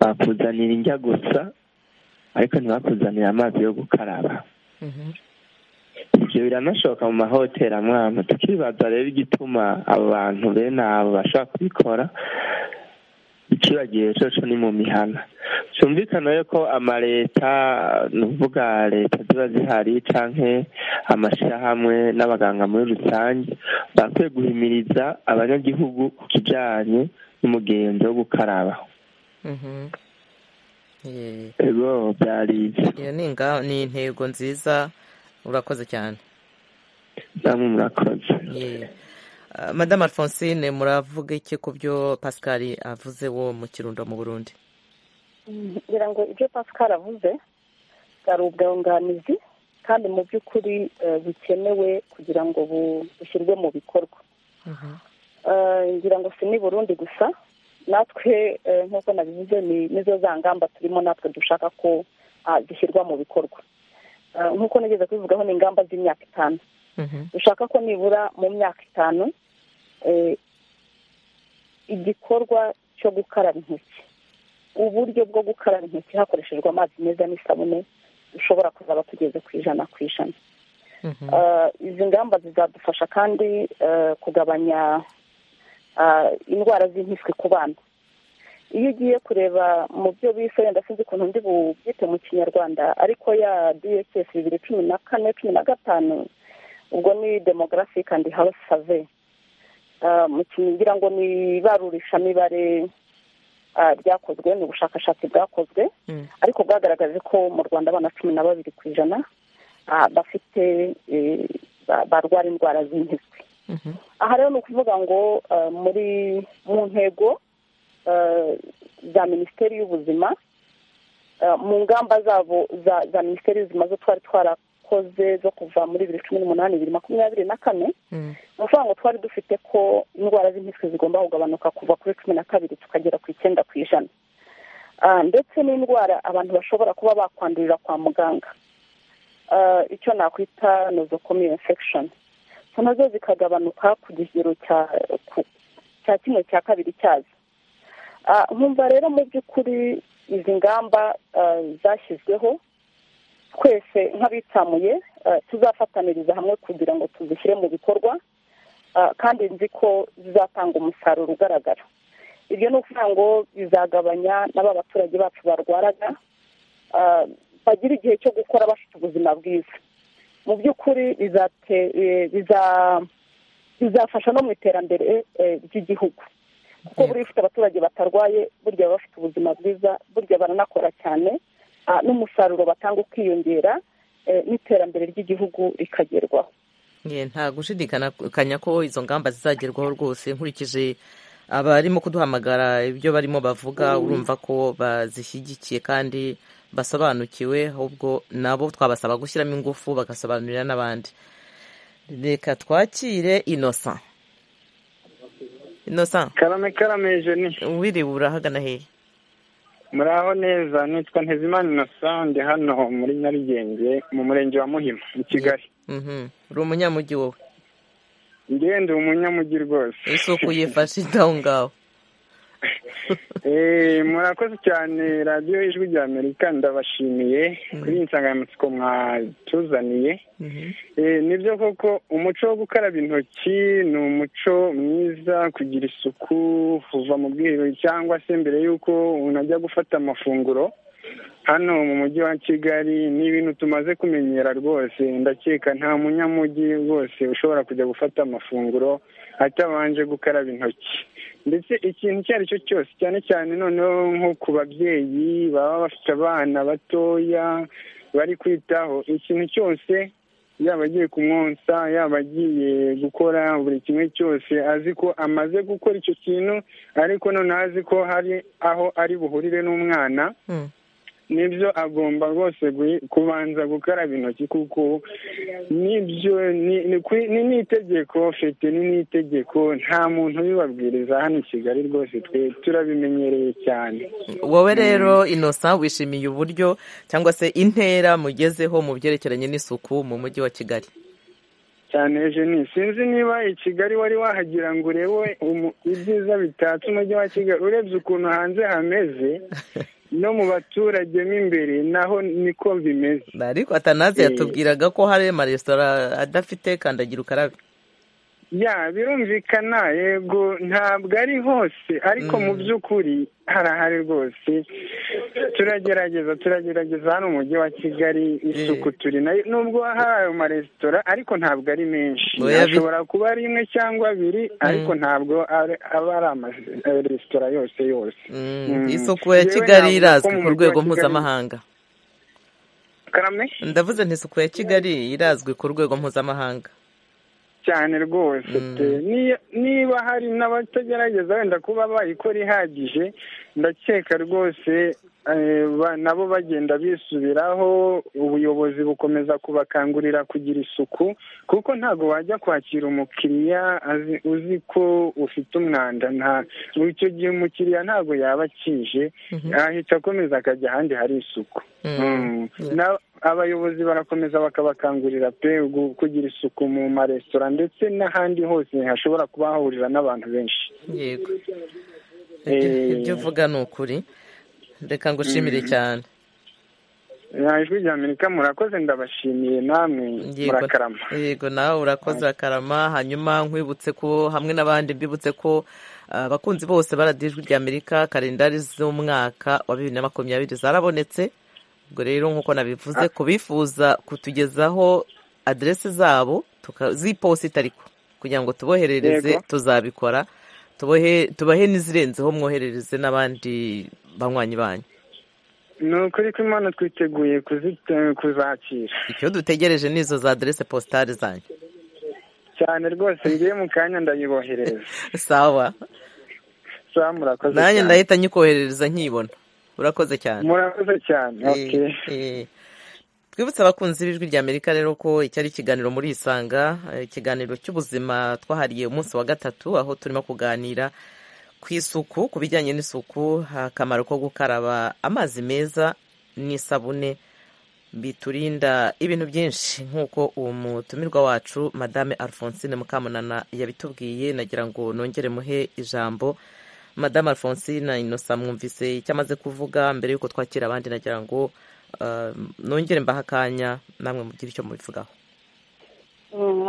H: bakuzanira indya gusa ariko ntibakuzanire amazi yo gukaraba
A: Mhm.
H: ibyo biranashoboka mu mahoteli amwe amwe tukibaza rero igituma abo bantu bene abo bashobora kubikora ikibagiwe cyose ni mu mihana cyumvikana rero ko amaleta ni ukuvuga leta ziba zihari cyangwa amashyirahamwe n'abaganga muri rusange bakwiye guhimiriza abanyagihugu ku kijyanye n'umugenzo wo gukaraba
A: Mhm. Ye.
H: ego byari ibyo
A: iyo ni inga- ni intego nziza urakoze cyane
H: namwe murakoze
A: Ye. Ah, madame alphonsine muravuga iki ku byo pascal avuze wo mu kirundo mu burundi
E: ngira ngo ibyo pascal avuze bwari ubwunganizi kandi mu by'ukuri eh, bukenewe kugira ngo bu- bushyirwe mu bikorwa Eh, ngira ngo si ni burundi gusa natwe eh, nk'uko nabivuze ni nizo za ngamba turimo natwe dushaka ko ah, zishyirwa mu bikorwa Eh, nk'uko nigeze kubivugaho ni ingamba z'imyaka itanu
A: Mhm.
E: dushaka ko nibura mu myaka itanu eh, igikorwa cyo gukaraba intoki uburyo bwo gukaraba intoki hakoreshejwe amazi meza n'isabune dushobora kuzaba tugeze ku ijana ku ijana
A: Mhm.
E: Eh, izi ngamba zizadufasha kandi eh, kugabanya ah, indwara z'impiswi ku bana iyo ugiye kureba mu byo bise wenda sinzi ukuntu ndi bubyite mu kinyarwanda ariko ya dss bibiri cumi na kane cumi na gatanu ubwo ni demographic and health survey Ah, mu kintu ngira ngo ni ibarurishamibare ah, ryakozwe ni ubushakashatsi bwakozwe
A: Mm.
E: ariko bwagaragaje ko mu rwanda abana cumi na babiri ku ijana ah, bafite eh, ba- barwara indwara z'impiswi
A: Mhm.
E: aha rero ni ukuvuga ngo eh, muri mu ntego eh, za minisiteri y'ubuzima eh, mu ngamba zabo za za minisiteri y'ubuzima zo twari twarakoze zo kuva muri bibiri cumi n'umunani bibiri makumyabiri na kane
A: Mm.
E: ni ukuvuga ngo twari dufite ko indwara z'impiswi zigomba kugabanuka kuva kuri cumi na kabiri tukagera ku icyenda ku ijana Ah, ndetse n'indwara abantu bashobora kuba bakwandurira kwa muganga Ah, icyo nakwita nosocomial infection so nazo zikagabanuka ku kigero cya ku- cya kimwe cya kabiri cyazo Ah, nkumva rero mu by'ukuri izi ngamba ah, zashyizweho twese nk'abitsamuye ah, tuzafataniriza hamwe kugira ngo tuzishyire mu bikorwa Ah, kandi nzi ko zizatanga umusaruro ugaragara ibyo ni ukuvuga ngo bizagabanya n'aba baturage bacu barwaraga ah, bagira igihe cyo gukora bafite ubuzima bwiza mu by'ukuri bizate- eh, biza- bizafasha no mu iterambere eh, ry'igihugu kuko
A: Yego.
E: buriya ufite abaturage batarwaye burya baba bafite ubuzima bwiza burya baranakora cyane ah, n'umusaruro batanga ukiyongera eh, n'iterambere ry'igihugu rikagerwaho
A: Ye, nta gushidikanya ko izo ngamba zizagerwaho rwose nkurikije abarimo kuduhamagara ibyo barimo bavuga urumva ko bazishyigikiye kandi basobanukiwe ahubwo nabo twabasaba gushyiramo ingufu bagasobanurira n'abandi reka twakire innocent innocent
D: karame karame jeni
A: wiriwe urahagana hehe
D: muraho neza nitwa ntezimana innocent ndi hano muri nyarugenge mu murenge wa muhima mu kigali
A: Mhm. uri umunyamujyi wowe
D: ngende umunyamujyi rwose
A: isuku yifashe aho ngaho
D: Eh, murakoze cyane radiyo y'ijwi rya amerika ndabashimiye kuri iyi nsanganyamatsiko mwatuzaniye
A: Mhm.
D: Eh, nibyo koko umuco wo gukaraba intoki ni umuco mwiza kugira isuku kuva mu bwiherero cyangwa se mbere y'uko umuntu ajya gufata amafunguro hano mu mujyi wa kigali ni ibintu tumaze kumenyera rwose ndakeka nta munyamujyi rwose ushobora kujya gufata amafunguro atabanje gukaraba intoki ndetse ikintu icyo ari cyo cyose cyane cyane noneho nko ku babyeyi baba bafite abana batoya bari kwitaho ikintu cyose yaba agiye kumwonsa yaba agiye gukora buri kimwe cyose azi ko amaze gukora icyo kintu ariko noneho azi ko hari aho ari buhurire n'umwana nibyo agomba rwose kubanza gukaraba intoki kuko nibyo ni itegeko fete ni itegeko nta muntu ubibabwiriza hano i kigali rwose twe turabimenyereye cyane
A: wowe rero inosa wishimiye uburyo cyangwa se intera mugezeho mu byerekeranye n'isuku mu mujyi wa kigali
D: cyane eugenie sinzi niba i kigali wari wahagira ngo urebe ibyiza bitatse umujyi wa kigali urebye ukuntu hanze hameze no mu baturage mo imbere naho niko bimeze
A: ariko atanaze yatubwiraga ko hari amaresitora adafite kandagira ukarabe
D: ya birumvikana yego ntabwo ari hose ariko mu by'ukuri harahari rwose turagerageza turagerageza hano umujyi wa kigali isuku turi nayo nubwo hari ayo maresitora ariko ntabwo ari menshi ashobora kuba ari imwe cyangwa abiri ariko ntabwo aba ari amaresitora yose yose
A: isuku ya kigali irazwi ku rwego mpuzamahanga ndavuze nti isuku ya kigali irazwi ku rwego mpuzamahanga
D: cyane rwose niba hari n'abatagerageza wenda kuba bayikora ihagije ndakeka rwose nabo bagenda bisubiraho ubuyobozi bukomeza kubakangurira kugira isuku kuko ntabwo wajya kwakira umukiriya uzi ko ufite umwanda icyo gihe umukiriya ntabwo yaba akije yahita akomeza akajya ahandi hari isuku abayobozi barakomeza bakabakangurira pe kugira isuku mu maresitora ndetse n'ahandi hose hashobora kuba hahurira n'abantu benshi
A: yego ibyo uvuga ni ukuri reka ngushimire cyane
D: ijwi rya amerika murakoze ndabashimiye namwe murakarama
A: yego nawe urakoze urakarama hanyuma nkwibutse ko hamwe n'abandi mbibutse ko abakunzi bose baradiye ijwi rya amerika kalendari z'umwaka wa bibiri na makumyabiri zarabonetse ubwo rero nk'uko nabivuze ku bifuza kutugezaho aderesi zabo z'iposita ariko kugira ngo tuboherereze tuzabikora tubahe n'izirenzeho mwoherereze n'abandi banywanyi banyu
D: ni ukuri ko imana twiteguye kuzakira
A: icyo dutegereje ni izo za aderesi positari zanyu
D: cyane rwose ngiye mu kanya ndayiboherereza
A: sawa
D: sawa murakoze
A: nanjye ndahita nyikoherereza nkibona urakoze cyane
D: murakoze cyane
A: twibutse abakunzi b'ijwi rya amerika rero ko icyari ikiganiro muri isanga ikiganiro cy'ubuzima twahariye umunsi wa gatatu aho turimo kuganira ku isuku ku bijyanye n'isuku akamaro ko gukaraba amazi meza n'isabune biturinda ibintu byinshi nk'uko uwo mutumirwa wacu madame alphonsine mukamunana yabitubwiye nagira ngo nongere muhe ijambo madame alphonsine inosa mwumvise icyo amaze kuvuga mbere y'uko twakira abandi nagira ngo nongere mbaha akanya namwe mugire icyo mubivugaho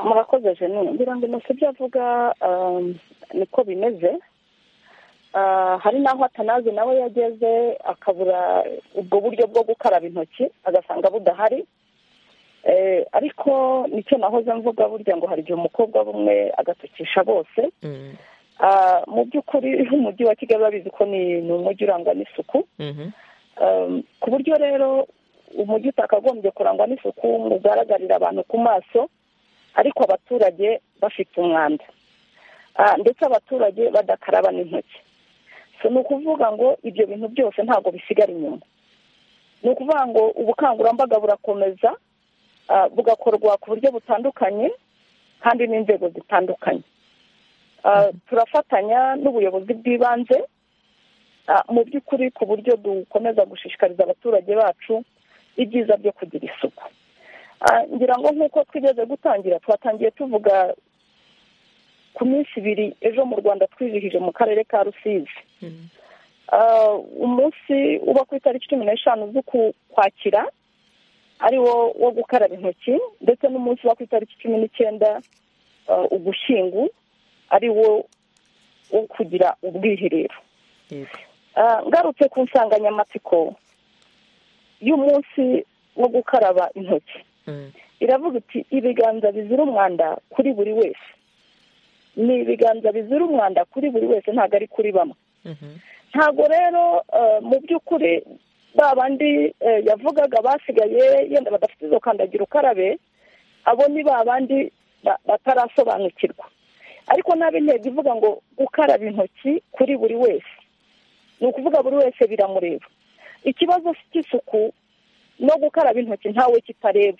E: murakoze jene ngira ngo inosa ibyo avuga niko bimeze hari n'aho atanazi nawe yageze akabura ubwo buryo bwo gukaraba intoki agasanga budahari ariko nicyo nahoze mvuga burya ngo hari igihe umukobwa bumwe agatukisha bose mu by'ukuri umujyi wa kigali babizi ko ni umujyi urangwa n'isuku ku buryo rero umujyi utakagombye kurangwa n'isuku mugaragarira abantu ku maso ariko abaturage bafite umwanda ndetse abaturage badakaraba n'intoki so ni ukuvuga ngo ibyo bintu byose ntabwo bisigara inyuma ni ukuvuga ngo ubukangurambaga burakomeza bugakorwa ku buryo butandukanye kandi n'inzego zitandukanye turafatanya n'ubuyobozi bw'ibanze mu by'ukuri ku buryo dukomeza gushishikariza abaturage bacu ibyiza byo kugira isuku ngira ngo nk'uko twigeze gutangira twatangiye tuvuga ku minsi ibiri ejo mu rwanda twizihije mu karere ka rusizi umunsi uba ku itariki cumi n'eshanu z'ukwakira ari wo wo gukaraba intoki ndetse n'umunsi uba ku itariki cumi n'icyenda ugushyingu ari wo wo kugira ubwiherero ngarutse ku nsanganyamatsiko y'umunsi wo gukaraba intoki iravuga iti ibiganza bizira umwanda kuri buri wese ni ibiganza bizira umwanda kuri buri wese ntabwo ari kuri bamwe ntabwo rero mu by'ukuri ba bandi yavugaga basigaye yenda badafite izo kandagira ukarabe abo ni ba bandi batarasobanukirwa ariko nabi intego ivuga ngo gukaraba intoki kuri buri wese ni ukuvuga buri wese biramureba ikibazo cy'isuku no gukaraba intoki ntawe kitareba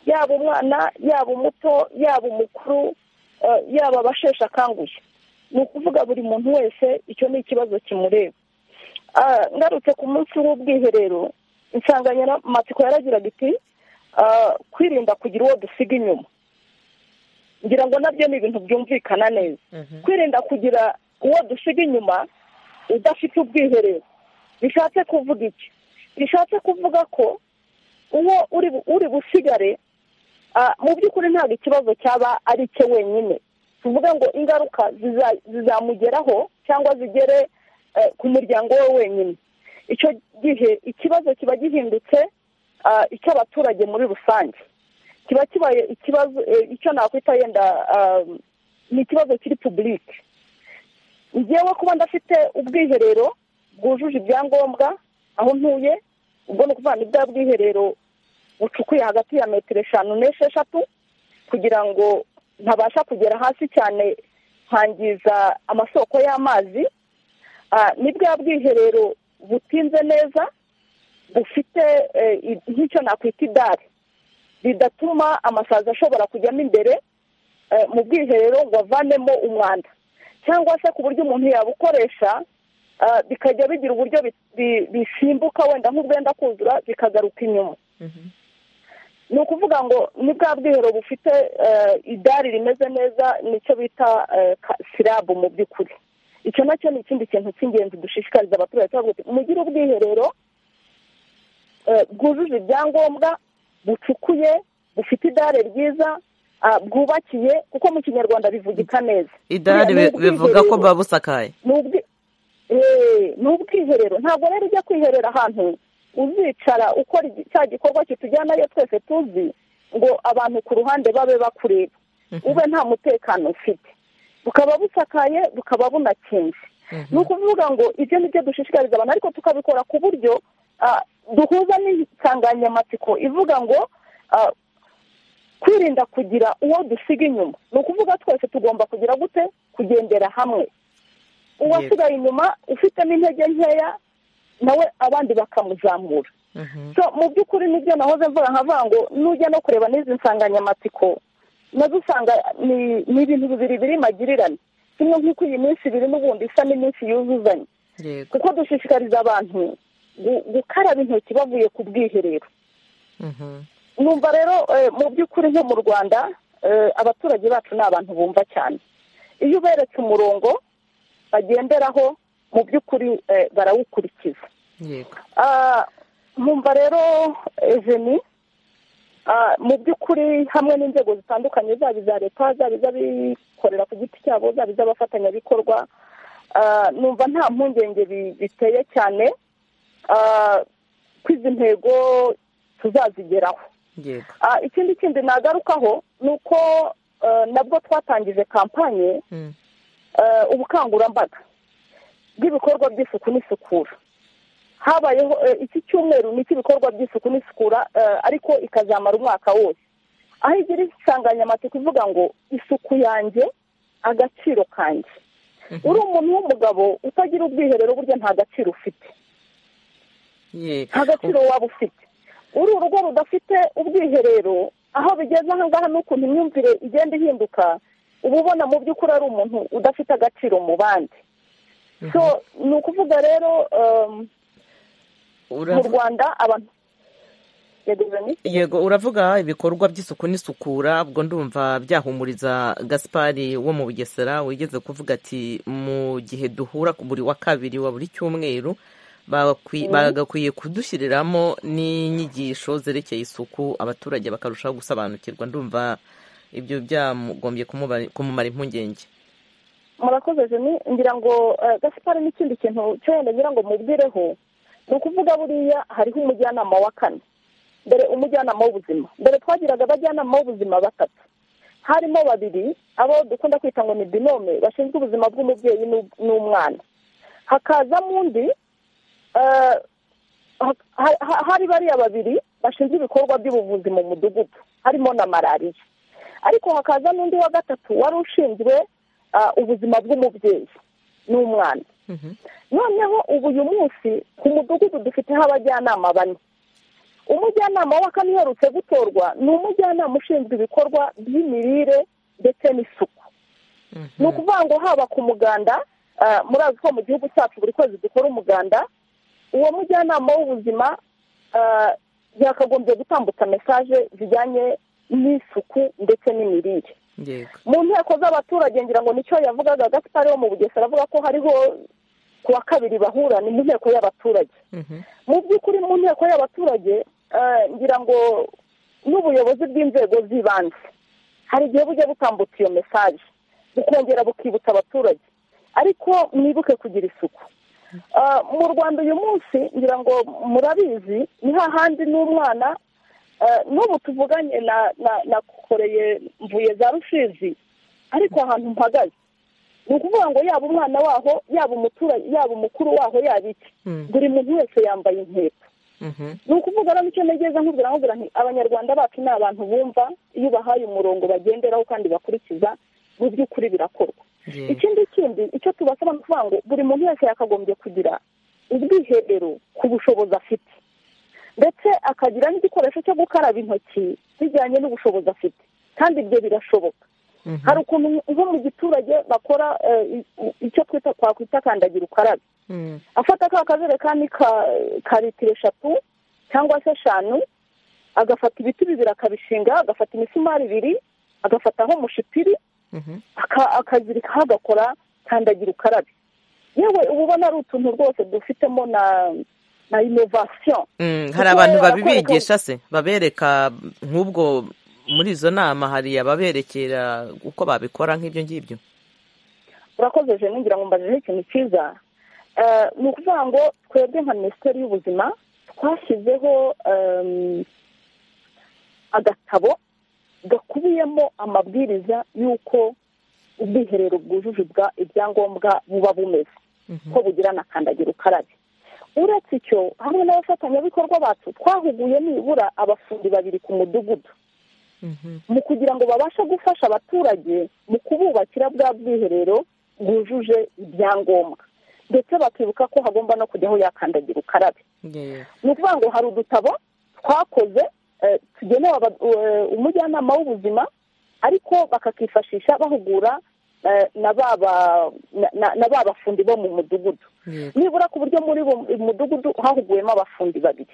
E: yaba umwana yaba umuto yaba umukuru yaba abasheshe akanguhe ni ukuvuga buri muntu wese icyo ni ikibazo kimureba ngarutse ku munsi w'ubwiherero insanganyamatsiko yaragiraga iti kwirinda kugira uwo dusiga inyuma ngira ngo nabyo ni ibintu byumvikana neza kwirinda kugira uwo dusiga inyuma udafite ubwiherero bishatse kuvuga iki bishatse kuvuga ko uwo uri busigare mu by'ukuri ntabwo ikibazo cyaba ari cye wenyine tuvuga ngo ingaruka zizamugeraho cyangwa zigere ku muryango we wenyine icyo gihe ikibazo kiba gihindutse icy'abaturage muri rusange kiba kibaye ikibazo icyo nakwita yenda ni ikibazo kiri pubulike ngewe kuba ndafite ubwiherero bwujuje ibyangombwa aho ntuye ubwo ni ukuvuga ni bwa bwiherero bucukuye hagati ya metero eshanu n'esheshatu kugira ngo ntabasha kugera hasi cyane nkangiza amasoko y'amazi ni bwa bwiherero butinze neza bufite nk'icyo nakwita idari bidatuma amasazi ashobora kujyamo imbere mu bwiherero ngo avanemo umwanda cyangwa se ku buryo umuntu yabukoresha bikajya bigira uburyo bisimbuka wenda nk'ubwenda kuzura bikagaruka inyuma ni ukuvuga ngo ni bwa bwiherero bufite idari rimeze neza nicyo bita sirabu mu by'ukuri icyo nacyo ni ikindi kintu cy'ingenzi dushishikariza abaturage mugire ubwiherero bwujuje ibyangombwa bucukuye bufite idare ryiza bwubakiye kuko mu kinyarwanda bivugika neza
A: idari bivuga ko buba busakaye
E: ni ubwiherero ntabwo rero ujya kwiherera ahantu uzicara ukora cya gikorwa kitujyanayo twese tuzi ngo abantu ku ruhande babe bakureba ube nta mutekano ufite bukaba busakaye bukaba bunakinze ni ukuvuga ngo ibyo ni byo dushishikariza abantu ariko tukabikora ku buryo duhuza n'insanganyamatsiko ivuga ngo kwirinda kugira uwo dusiga inyuma ni ukuvuga twese tugomba kugira gute kugendera hamwe uwasigaye inyuma ufite n'intege nkeya nawe abandi bakamuzamura mu by'ukuri nibyo nahoze mvura nkavuga ngo nujya no kureba n'izi nsanganyamatsiko nazo usanga ni ibintu bibiri biri magirirane kimwe nk'uko iyi minsi biri n'ubundi isa n'iminsi yuzuzanye kuko dushishikariza abantu gukaraba intoki bavuye ku bwiherero numva rero mu by'ukuri nko mu rwanda abaturage bacu ni abantu bumva cyane iyo uberetse umurongo bagenderaho mu by'ukuri barawukurikiza nkumva rero eveni mu by'ukuri hamwe n'inzego zitandukanye zaba iza leta zaba iz'abikorera ku giti cyabo zaba iz'abafatanyabikorwa numva nta mpungenge biteye cyane ko izi ntego tuzazigeraho ikindi kindi nagarukaho ni uko nabwo twatangije kampanye ubukangurambaga bw'ibikorwa by'isuku n'isukura habayeho iki cyumweru ni icy'ibikorwa by'isuku n'isukura ariko ikazamara umwaka wose aho igira insanganyamatsiko ivuga ngo isuku yanjye agaciro kanjye uri umuntu w'umugabo utagira ubwiherero burya nta gaciro ufite nta gaciro waba ufite uri urugo rudafite ubwiherero aho bigeze ahangaha n'ukuntu imyumvire igenda ihinduka uba ubona mu by'ukuri ari umuntu udafite agaciro mu bandi so ni ukuvuga rero mu rwanda abantu
A: yego uravuga ibikorwa by'isuku n'isukura ubwo ndumva byahumuriza gaspari wo mu bugesera wigeze kuvuga ati mu gihe duhura ku buri wa kabiri wa buri cyumweru bagakwiye kudushyiriramo n'inyigisho zerekeye isuku abaturage bakarushaho gusobanukirwa ndumva ibyo byagombye kumumara impungenge
E: murakoze jeni ngira ngo gasipari n'ikindi kintu cyo wenda ngira ngo mubwireho ni ukuvuga buriya hariho umujyanama wa kane mbere umujyanama w'ubuzima mbere twagiraga abajyanama b'ubuzima batatu harimo babiri abo dukunda kwita ngo ni binome bashinzwe ubuzima bw'umubyeyi n'umwana hakazamo undi hari bariya babiri bashinzwe ibikorwa by'ubuvuzi mu mudugudu harimo na malariya ariko hakaza n'undi wa gatatu wari ushinzwe ubuzima bw'umubyeyi n'umwana noneho ubu uyu munsi ku mudugudu dufiteho abajyanama bane umujyanama wa kane uherutse gutorwa ni umujyanama ushinzwe ibikorwa by'imirire ndetse n'isuku ni ukuvuga ngo haba ku muganda murazi ko mu gihugu cyacu buri kwezi dukora umuganda uwo mujyanama w'ubuzima yakagombye gutambutsa mesaje zijyanye n'isuku ndetse n'imirire mu nteko z'abaturage ngira ngo nicyo yavugaga gaspari wo mu bugesera avuga ko hariho ku wa kabiri bahura ni mu nteko y'abaturage mu by'ukuri mu nteko y'abaturage ngira ngo n'ubuyobozi bw'inzego z'ibanze hari igihe bujya butambutsa iyo mesaje bukongera bukibutsa abaturage ariko mwibuke kugira isuku mu rwanda uyu munsi ngira ngo murabizi ni hahandi n'umwana n'ubu tuvuganye nakoreye mvuye za rusizi ariko ahantu mpagaze ni ukuvuga ngo yaba umwana waho yaba umuturage yaba umukuru waho yaba iki buri muntu wese yambaye inkweto ni ukuvuga rero icyo ntegeza nkubwira nkubwira nti abanyarwanda bacu ni abantu bumva iyo ubahaye umurongo bagenderaho kandi bakurikiza mu by'ukuri birakorwa ikindi kindi icyo tubasaba ni ukuvuga ngo buri muntu wese yakagombye kugira ubwiherero ku bushobozi afite ndetse akagira n'igikoresho cyo gukaraba intoki bijyanye n'ubushobozi afite kandi ibyo birashoboka hari ukuntu nko mu giturage bakora icyo twita twakwita kandagira ukarabe afata ka kajerekani ka litiro eshatu cyangwa se eshanu agafata ibiti bibiri akabishinga agafata imisumari ibiri agafataho mushipiri akazirikaho agakora kandagira ukarabe yewe uba ubona ari utuntu rwose dufitemo na na inovasiyo
A: hari abantu babibigisha se babereka nk'ubwo muri izo nama hari ababerekera uko babikora nk'ibyo ngibyo
E: urakoze jene ngira ngo mbajeho ikintu cyiza ni ukuvuga ngo twebwe nka minisiteri y'ubuzima twashyizeho agatabo gakubiyemo amabwiriza y'uko ubwiherero bwujuje ibyangombwa buba bumeze ko bugira na kandagira ukarabe uretse icyo hamwe n'abafatanyabikorwa bacu twahuguye nibura abafundi babiri ku mudugudu mu kugira ngo babashe gufasha abaturage mu kububakira bwa bwiherero bwujuje ibyangombwa ndetse bakibuka ko hagomba no kujyaho yakandagira ukarabe ni ukuvuga ngo hari udutabo twakoze tugenewe umujyanama w'ubuzima ariko bakakifashisha bahugura na ba bafundi bo mu mudugudu nibura ku buryo muri mudugudu hahuguyemo abafundi babiri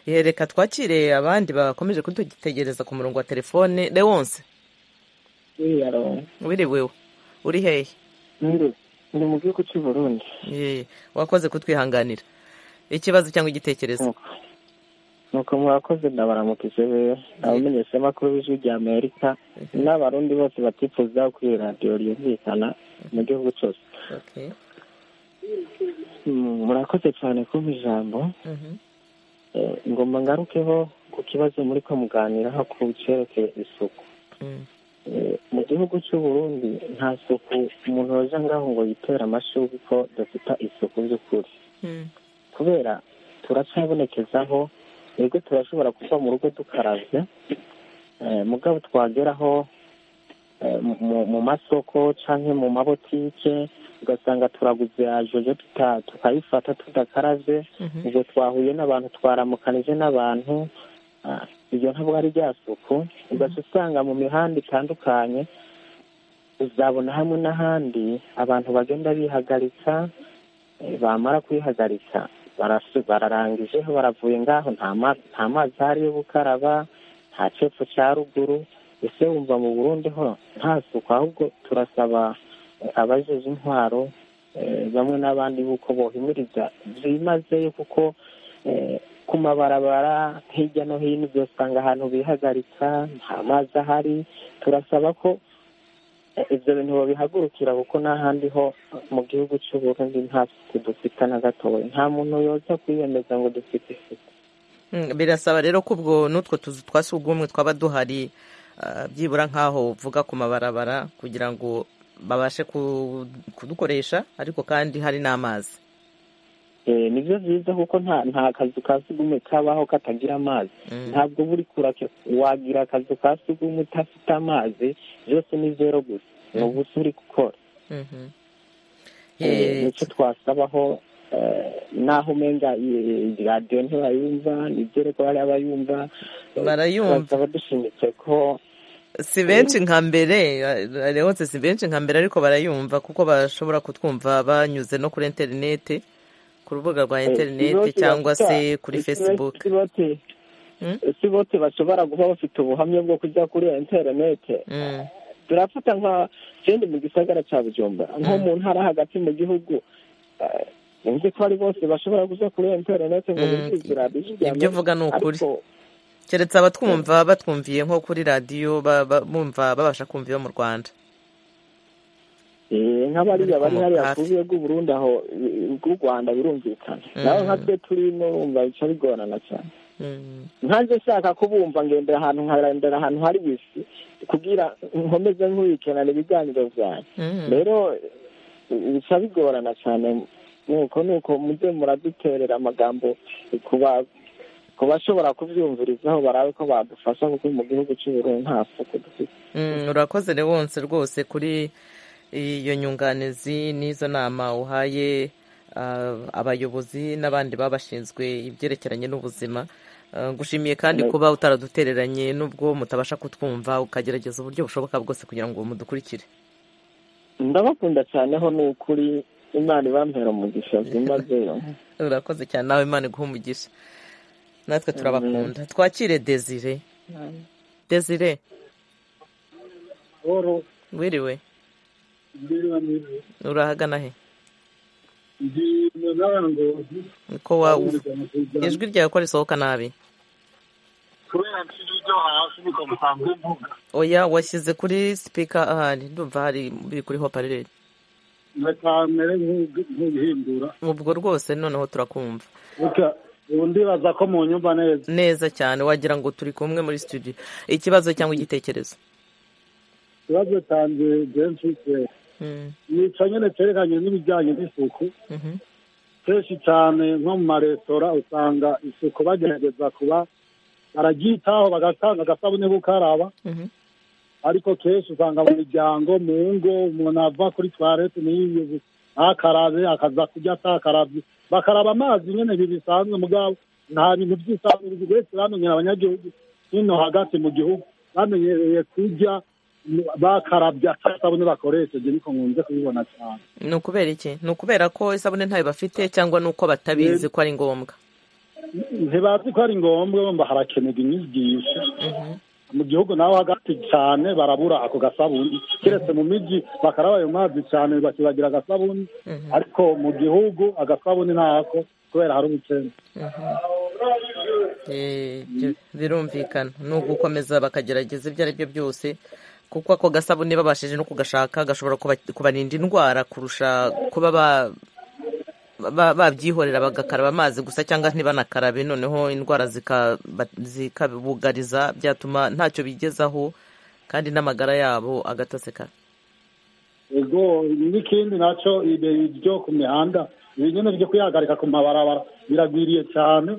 A: reka twakire abandi bakomeje kudugitegereza ku murongo wa telefone lewonse wiriwewe uri hehe
I: ni mu gihugu cy'u burundi
A: wakoze kutwihanganira ikibazo cyangwa igitekerezo
I: nuko mwakoze ndabaramukije rero abamenyesha amakuru b'ijwi rya amerika n'abarundi bose batifuza kuri radiyo ryumvikana mu gihugu cyose murakoze cyane kumpa ijambo ngomba ngarukeho ku kibazo muri ko muganiraho ku cyerekeye isuku mu gihugu cy'uburundi nta suku umuntu waje ngaho ngo yitere amashuri ko dufite isuku by'ukuri kubera turacyabonekezaho twebwe turashobora kuva mu rugo dukarabye mugabo twageraho mu masoko cyangwa mu mabotike ugasanga turaguze yajoje tukayifata tudakarabye ubwo twahuye n'abantu twaramukanije n'abantu ibyo ntabwo ari rya suku ugaca usanga mu mihanda itandukanye uzabona hamwe n'ahandi abantu bagenda bihagaritsa bamara kwihagaritsa bararangijeho baravuye ngaho nta mazi ahari yo gukaraba nta cepfu cya ruguru ese wumva mu burundi ho nta suku ahubwo turasaba abajeje intwaro bamwe n'abandi buko bohimiriza byimazeyo kuko ku mabarabara hirya no hino uzasanga ahantu bihagaritsa nta mazi ahari turasaba ko ibyo bintu babihagurukira kuko n'ahandi ho mu gihugu cy'uburundi nta suku dufite na gatoya nta muntu yoza kwiyemeza ngo dufite isuku
A: birasaba rero ko ubwo n'utwo tuzu twa sugumwe twaba duhari byibura nk'aho uvuga ku mabarabara kugira ngo babashe kudukoresha ariko kandi hari n'amazi
I: ni byo byiza kuko nta kazu ka sugumwe kabaho katagira amazi ntabwo buri kure wagira akazu ka sugumwe udafite amazi byose ni zero gusa ni ubusa uri gukora nicyo twasabaho naho umenga radiyo ntibayumva ntibyereko bariya bayumva
A: barayumva
I: dushimitse ko
A: si benshi nka mbere rewotse si benshi nka mbere ariko barayumva kuko bashobora kutwumva banyuze no kuri interineti ku rubuga rwa interineti cyangwa se kuri fesibuke
I: si bote bashobora kuba bafite ubuhamya bwo kujya kuri interineti turafata nka sendi mu gisagara cya bujumbura nko mu ntara hagati mu gihugu nzi ko ari bose bashobora kujya kuri interineti ngo bivuze radiyo
A: ibyo uvuga ni ukuri keretse abatwumva batwumviye nko kuri radiyo bumva babasha kumva iyo mu rwanda
I: nk'abariya bari hariya ku rubuga rw'uburundi aho rw'u rwanda birumvikana naho nka twe turimo bumva bica bigorana cyane nkanjye nshaka kubumva ngendera ahantu nkarendera ahantu hari bisi kubwira nkomeze nk'uwikenana ibiganiro byanjye rero bica bigorana cyane nuko nuko mujye muraduterera amagambo kuba ku bashobora kubyumvirizaho barabe ko badufasha kuko mu gihugu cy'ubururu nta suku dufite
A: urakoze rewonse rwose kuri iyo nyunganizi n'izo nama uhaye abayobozi n'abandi babashinzwe ibyerekeranye n'ubuzima ngushimiye kandi kuba utaradutereranye n'ubwo mutabasha kutwumva ukagerageza uburyo bushoboka bwose kugira ngo mudukurikire
I: ndabakunda cyane ho ni ukuri imana ibampera umugisha byimazeyo
A: urakoze cyane nawe imana iguha umugisha natwe turabakunda twakire desire desire wiriwe urahagana he ko waba ijwi ryawe ko risohoka nabi oya washyize kuri sipika ahari ndumva hari biri kuri hopareri ubwo rwose noneho turakumva
J: ndibaza ko mu nyumva neza
A: neza cyane wagira ngo turi kumwe muri studio ikibazo cyangwa igitekerezo
J: ikibazo cyanjye benshi nica nyine cyerekanye n'ibijyanye n'isuku kenshi cyane nko mu maresitora usanga isuku bagerageza kuba bararyitaho bagatanga agasabune bukaraba ariko kenshi usanga mu miryango mu ngo umuntu ava kuri tuwarete niyo akarabe akaza kujya atakarabye bakaraba amazi nyine ibi bisanzwe mugabo nta bintu by'isanzwe wese bamenyera abanyagihugu hino hagati mu gihugu bamenyereye kujya bakarabya isabune bakoresheje niko nkunze kubibona cyane
A: ni ukubera iki ni ukubera ko isabune ntayo bafite cyangwa ni uko batabizi ko ari ngombwa
J: ntibazi ko ari ngombwa bumva harakenerwa inyigisho mu gihugu naho hagati cyane barabura ako gasabuni keretse mu mijyi bakaraba ayo mazi cyane bakibagira agasabuni ariko mu gihugu agasabuni ntako kubera hari ubukene
A: birumvikana ni ugukomeza bakagerageza ibyo ari byo byose kuko ako gasabune babashije no kugashaka gashobora kubarinda indwara kurusha kuba babyihorera bagakaraba amazi gusa cyangwa ntibanakarabe noneho indwara zikabugariza byatuma ntacyo bigezaho kandi n'amagara yabo agatasekara
J: ego n'ikindi nacyo ibyo ku mihanda ibi nyine byo kuyahagarika ku mabarabara biragwiriye cyane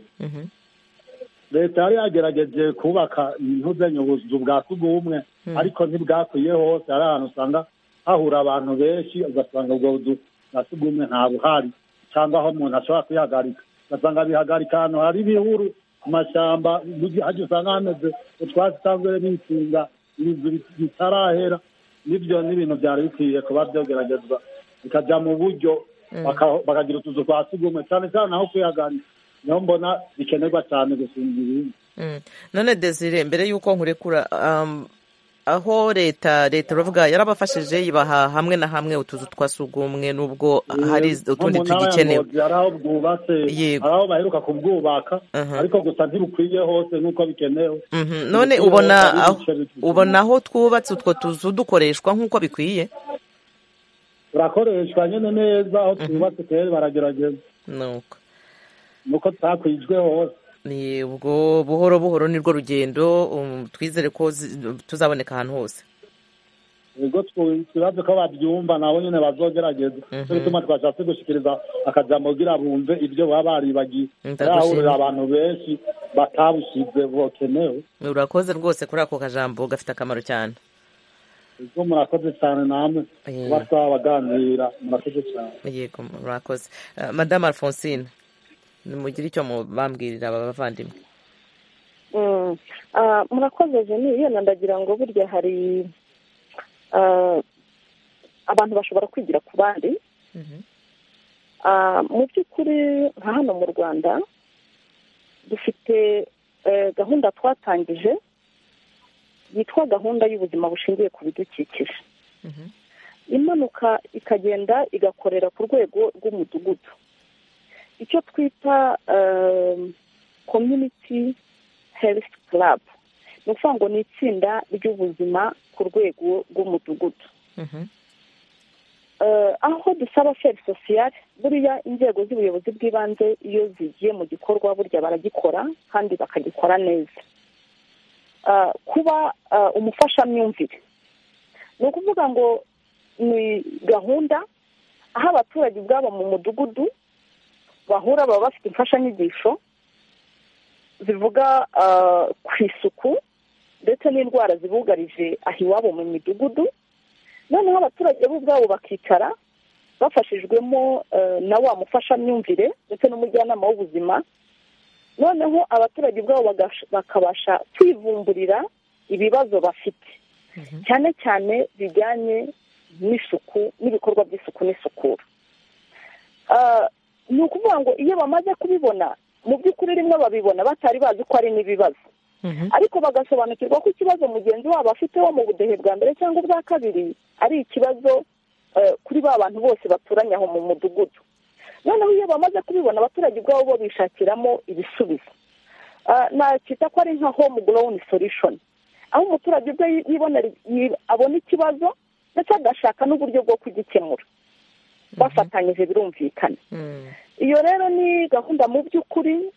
J: leta yari yagerageje kubaka ntuzanye ubuzu bwa tugumwe ariko ntibwakwiye hose hari ahantu usanga hahura abantu benshi ugasanga ubwo buzu bwa tugumwe ntabuhari cyangwa aho umuntu ashobora kuyihagarika ugasanga bihagarika ahantu hari ibihuru ku mashyamba hajya usanga hameze utwatsi cyangwa n'inshinga inzu bitarahera n'ibyo n'ibintu byari bikwiye kuba byogeragezwa bikajya mu buryo bakagira utuzu twa sugumwe cyane cyane aho kuyihagarika niho mbona bikenerwa cyane gusumba ibindi
A: none desire mbere y'uko nkurekura aho leta leta uravuga yarabafashije ibaha hamwe na hamwe utuzu twa sugumwe nubwo hari utundi tugikenewe
J: hari aho bwubatse hari aho baheruka kubwubaka ariko gusa ntibukwiye hose nk'uko bikenewe
A: none ubona ubona aho twubatse utwo tuzu dukoreshwa nk'uko bikwiye
J: turakoreshwa nyine neza aho twubatse kera baragerageza
A: nuko
J: nuko tutakwijwe hose
A: ni ubwo buhoro buhoro nirwo rugendo twizere ko tuzaboneka ahantu hose
J: ubwo twibaze ko babyumva nabo nyine bazogerageza cyo gituma twashatse gushyikiriza akajambo kugira bumve ibyo baba baribagiye barahurira abantu benshi batabushyize bokenewe
A: urakoze rwose kuri ako kajambo gafite akamaro cyane
J: ubwo murakoze cyane namwe kuba twabaganira murakoze cyane
A: yego murakoze madamu alphonsine nimugire icyo mubambwirira aba bavandimwe
E: murakoze jeni yenda ndagira ngo burya hari abantu bashobora kwigira ku bandi mu by'ukuri nka hano mu rwanda dufite gahunda twatangije yitwa gahunda y'ubuzima bushingiye ku bidukikije imanuka ikagenda igakorera ku rwego rw'umudugudu icyo twita community health club ni ukuvuga ngo ni itsinda ry'ubuzima ku rwego rw'umudugudu aho dusaba feri sosiyare buriya inzego z'ubuyobozi bw'ibanze iyo zigiye mu gikorwa burya baragikora kandi bakagikora neza kuba umufashamyumvire ni ukuvuga ngo ni gahunda aho abaturage ubwabo mu mudugudu bahura baba bafite imfashanyigisho zivuga ku isuku ndetse n'indwara zibugarije aho iwabo mu midugudu noneho abaturage bo ubwabo bakicara bafashijwemo na wa mufashamyumvire ndetse n'umujyanama w'ubuzima noneho abaturage ubwabo bakabasha kwivumburira ibibazo bafite cyane cyane bijyanye n'isuku n'ibikorwa by'isuku n'isukura ni ukuvuga ngo iyo bamaze kubibona mu by'ukuri rimwe babibona batari bazi ko ari n'ibibazo ariko bagasobanukirwa ko ikibazo mugenzi wabo afite wo mu budehe bwa mbere cyangwa ubwa kabiri ari ikibazo kuri ba bantu bose baturanye aho mu mudugudu noneho iyo bamaze kubibona abaturage ubwabo bo bishakiramo ibisubizo nakita ko ari nka home grown solution aho umuturage ubwe abona ikibazo ndetse agashaka n'uburyo bwo kugikemura bafatanyije birumvikana iyo rero ni gahunda mu by'ukuri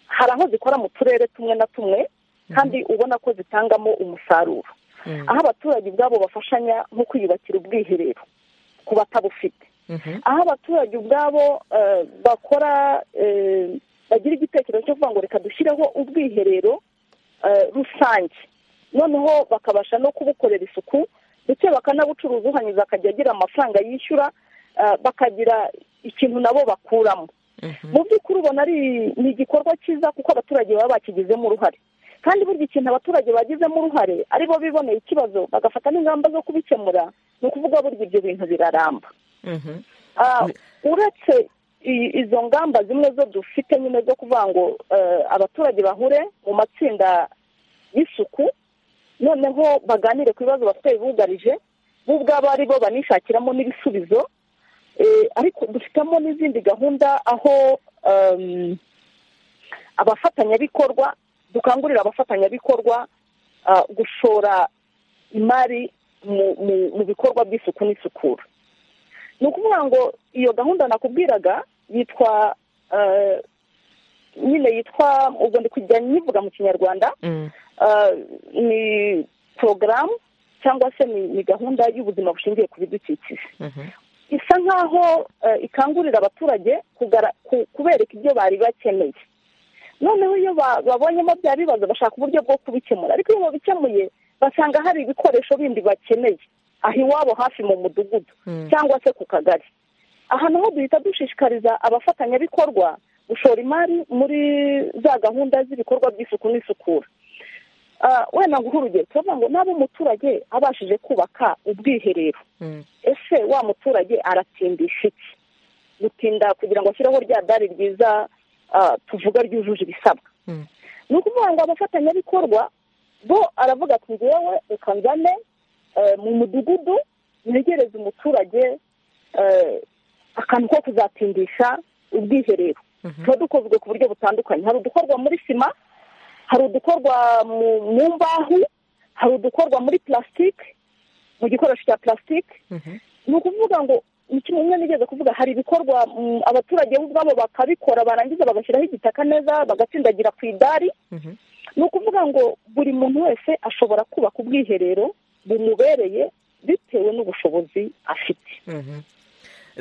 E: hari aho zikora mu turere tumwe na tumwe kandi ubona ko zitangamo umusaruro aho abaturage ubwabo bafashanya nko kwiyubakira ubwiherero ku batabufite aho abaturage ubwabo bakora bagira igitekerezo cyo kuvuga ngo reka dushyireho ubwiherero rusange noneho bakabasha no kubukorera isuku ndetse bakanabucuruza uhanyuze akajya agira amafaranga yishyura bakagira ikintu nabo bakuramo mu by'ukuri ubona ari ni igikorwa cyiza kuko abaturage baba bakigizemo uruhare kandi burya ikintu abaturage bagizemo uruhare aribo biboneye ikibazo bagafata n'ingamba zo kubikemura ni ukuvuga burya ibyo bintu biraramba uretse izo ngamba zimwe zo dufite nyine zo kuvuga ngo abaturage bahure mu matsinda y'isuku noneho baganire ku bibazo bafite bibugarije bo ubwabo ari bo banishakiramo n'ibisubizo ariko dufitemo n'izindi gahunda aho abafatanyabikorwa dukangurira abafatanyabikorwa gushora imari mu bikorwa by'isuku n'isukura ni ukuvuga ngo iyo gahunda nakubwiraga yitwa nyine yitwa ubwo ndi kujya nyivuga mu kinyarwanda ni porogaramu cyangwa se ni gahunda y'ubuzima bushingiye ku bidukikije isa nk'aho ikangurira abaturage kubereka ibyo bari bakeneye noneho iyo babonyemo bya bibazo bashaka uburyo bwo kubikemura ariko iyo babikemuye basanga hari ibikoresho bindi bakeneye aho iwabo hafi mu mudugudu cyangwa se ku kagari aha naho duhita dushishikariza abafatanyabikorwa gushora imari muri za gahunda z'ibikorwa by'isuku n'isukura wenda nguhe urugero turavuga ngo naba umuturage abashije kubaka ubwiherero ese wa muturage aratindisha iki gutinda kugira ngo ashyireho rya dari ryiza tuvuga ryujuje ibisabwa ni ukuvuga ngo abafatanyabikorwa bo aravuga ati ngewe reka nzane mu mudugudu negereze umuturage akantu ko kuzatindisha ubwiherero tuba dukozwe ku buryo butandukanye hari udukorwa muri sima hari udukorwa mu mbaho hari udukorwa muri plastique mu gikoresho cya plastique ni ukuvuga ngo kimwe umwe nigeze kuvuga hari ibikorwa abaturage bo ubwabo bakabikora barangiza bagashyiraho igitaka neza bagatsindagira ku idari ni ukuvuga ngo buri muntu wese ashobora kubaka ubwiherero bumubereye bitewe n'ubushobozi afite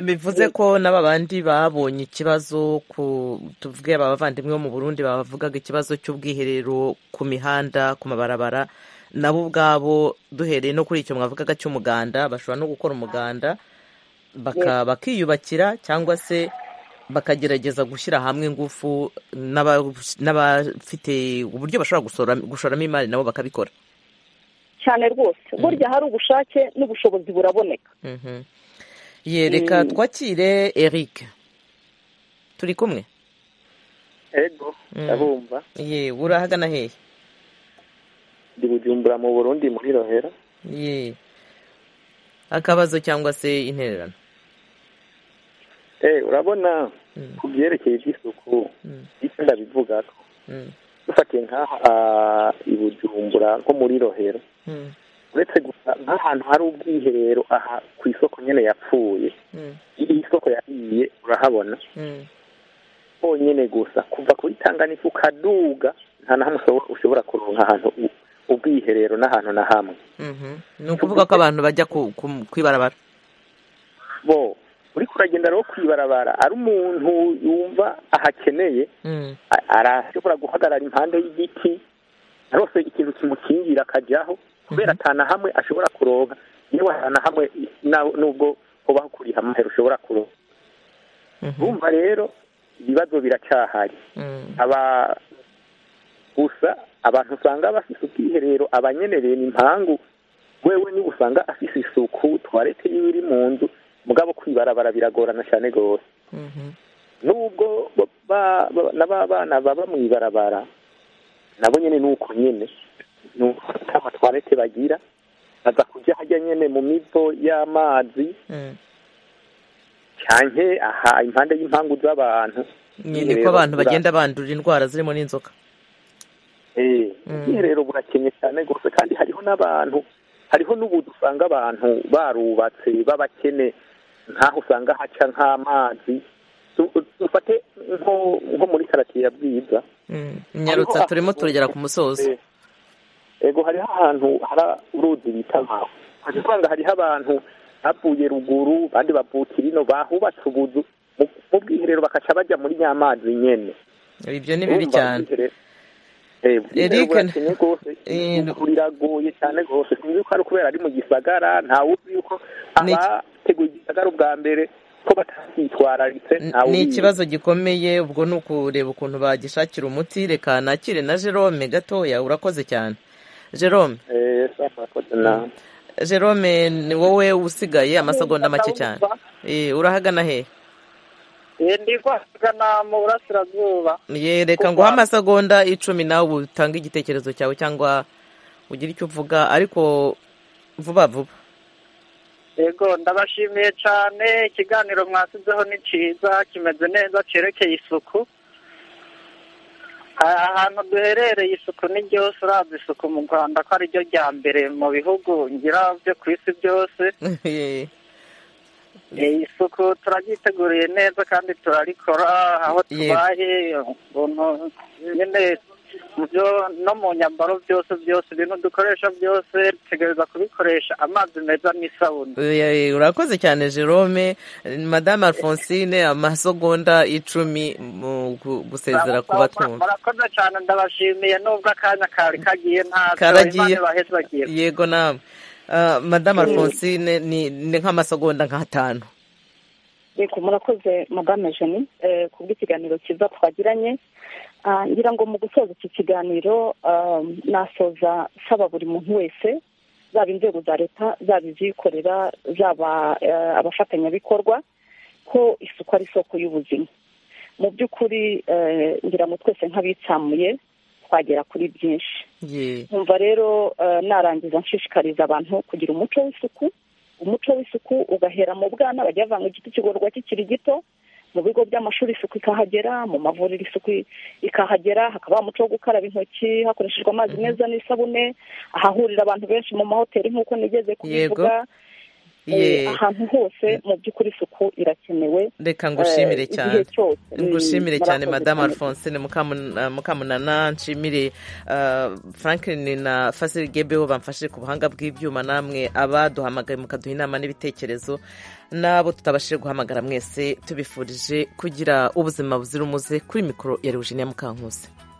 A: bivuze ko n'aba bandi babonye ikibazo ku tuvuge abavandimwe bo mu burundi bavugaga ikibazo cy'ubwiherero ku mihanda ku mabarabara nabo ubwabo duhereye no kuri icyo mwavugaga cy'umuganda bashobora no gukora umuganda bakiyubakira cyangwa se bakagerageza gushyira hamwe ingufu n'abafite uburyo bashobora gushoramo imari nabo bakabikora
E: cyane rwose burya hari ubushake n'ubushobozi buraboneka
A: yereka twakire eric turi kumwe
K: ego ndabumva
A: ye urahagana hehe
K: ndi bujumbura mu burundi muri rohera
A: ye akabazo cyangwa se intererano
K: eh urabona ku byerekeye iby'isuku icyo ndabivuga ko dufatiye nk'aha i bujumbura nko muri rohera uretse gusa nk'ahantu hari ubwiherero aha ku isoko nyine yapfuye iyi soko yahiye urahabona honyine gusa kuva kuri tanganifu ukaduga nta na hamwe ushobora kuronka ahantu ubwiherero n'ahantu na hamwe
A: ni ukuvuga ko abantu bajya kwibarabara
K: bo uri kuragenda rero kwibarabara ari umuntu yumva ahakeneye arashobora guhagarara impande y'igiti narose ikintu kimukingira akajyaho kubera atana hamwe ashobora kuronka niba atana hamwe nubwo uba kuriha amahera ushobora kuronka bumva rero ibibazo biracyahari gusa abantu usanga bafite ubwiherero abanyenereye ni impangu wewe niba usanga afite isuku tuwarete yiwe iri mu nzu mugabo kwibarabara biragorana cyane rwose nubwo n'abana baba mu ibarabara nabo nyine ni uko nyine ni uko amatwarete bagira baza kujya hajya nyine mu mivo y'amazi cyane aha impande y'impangu z'abantu
A: niko abantu bagenda bandura indwara zirimo n'inzoka
K: ubwiherero burakennye cyane rwose kandi hariho n'abantu hariho n'ubu dusanga abantu barubatse b'abakene nk'aho usanga haca nk'amazi dufate nko muri karatiye ya bwiza
A: nyarutsa turimo turagera ku musozo
K: ego hariho ahantu hari uruzi bita nkaho hari usanga hariho abantu bavuye ruguru abandi bavuka ino bahubatse ubuzu mu bwiherero bakaca bajya muri nyamazi nyine
A: ibyo ni bibi cyane
K: eric biragoye cyane rwose sinzi ko ari kubera ari mu gisagara ntawe uzi yuko abateguye igisagara ubwa mbere ko batacyitwararitse
A: ni ikibazo gikomeye ubwo ni ukureba ukuntu bagishakira umuti reka nakire na jerome gatoya urakoze cyane jerome jerome ni wowe usigaye amasegonda make cyane urahagana hehe
L: ndi kuhagana mu burasirazuba
A: reka nguhe amasegonda icumi nawe utange igitekerezo cyawe cyangwa ugire icyo uvuga ariko vuba vuba
L: yego ndabashimiye cyane ikiganiro mwasizeho ni cyiza kimeze neza cyerekeye isuku ahantu duherereye isuku ni ryose urazi isuku mu rwanda ko ari ryo rya mbere mu bihugu ngira byo ku isi byose isuku turagiteguriye neza kandi turarikora aho tubaye nyine byo no mu nyambaro byose byose ibintu dukoresha byose dutegereza kubikoresha amazi meza n'isabune
A: urakoze cyane jerome madame alphonsine amasegonda icumi mu gusezera ku batunzi
L: murakoze cyane ndabashimiye nubwo akanya kari kagiye ntacyo baheze bagiye
A: yego nawe madame alphonsine ni nk'amasegonda nk'atanu
E: reka murakoze madame jeni ku bw'ikiganiro cyiza twagiranye ngira ngo mu gusoza iki kiganiro nasoza nsaba buri muntu wese zaba inzego za leta zaba izikorera zaba abafatanyabikorwa ko isuku ari isoko y'ubuzima mu by'ukuri ngira ngo twese nk'abitsamuye twagera kuri byinshi nkumva rero narangiza nshishikariza abantu kugira umuco w'isuku umuco w'isuku ugahera mu bwana bajya bavanga igiti kigororwa kikiri gito mu bigo by'amashuri isuku ikahagera mu mavuriro isuku ikahagera hakaba umuco wo gukaraba intoki hakoreshejwe amazi meza n'isabune ahahurira abantu benshi mu mahoteli nk'uko nigeze kubivuga ahantu hose mu by'ukuri isuku irakenewe
A: reka ngushimire
E: eh,
A: cyane
E: igihe cyose
A: ngushimire
E: Mm,
A: cyane
E: murakoze
A: madamu
E: cyane.
A: alphonsine Mukamun- mukamunana nshimire uh, franklin na fasil gebeho bamfashije ku buhanga bw'ibyuma namwe abaduhamagaye mukaduha inama n'ibitekerezo n'abo tutabashije guhamagara mwese tubifurije kugira ubuzima buzira umuze kuri mikoro ya rewujiniya mukankusi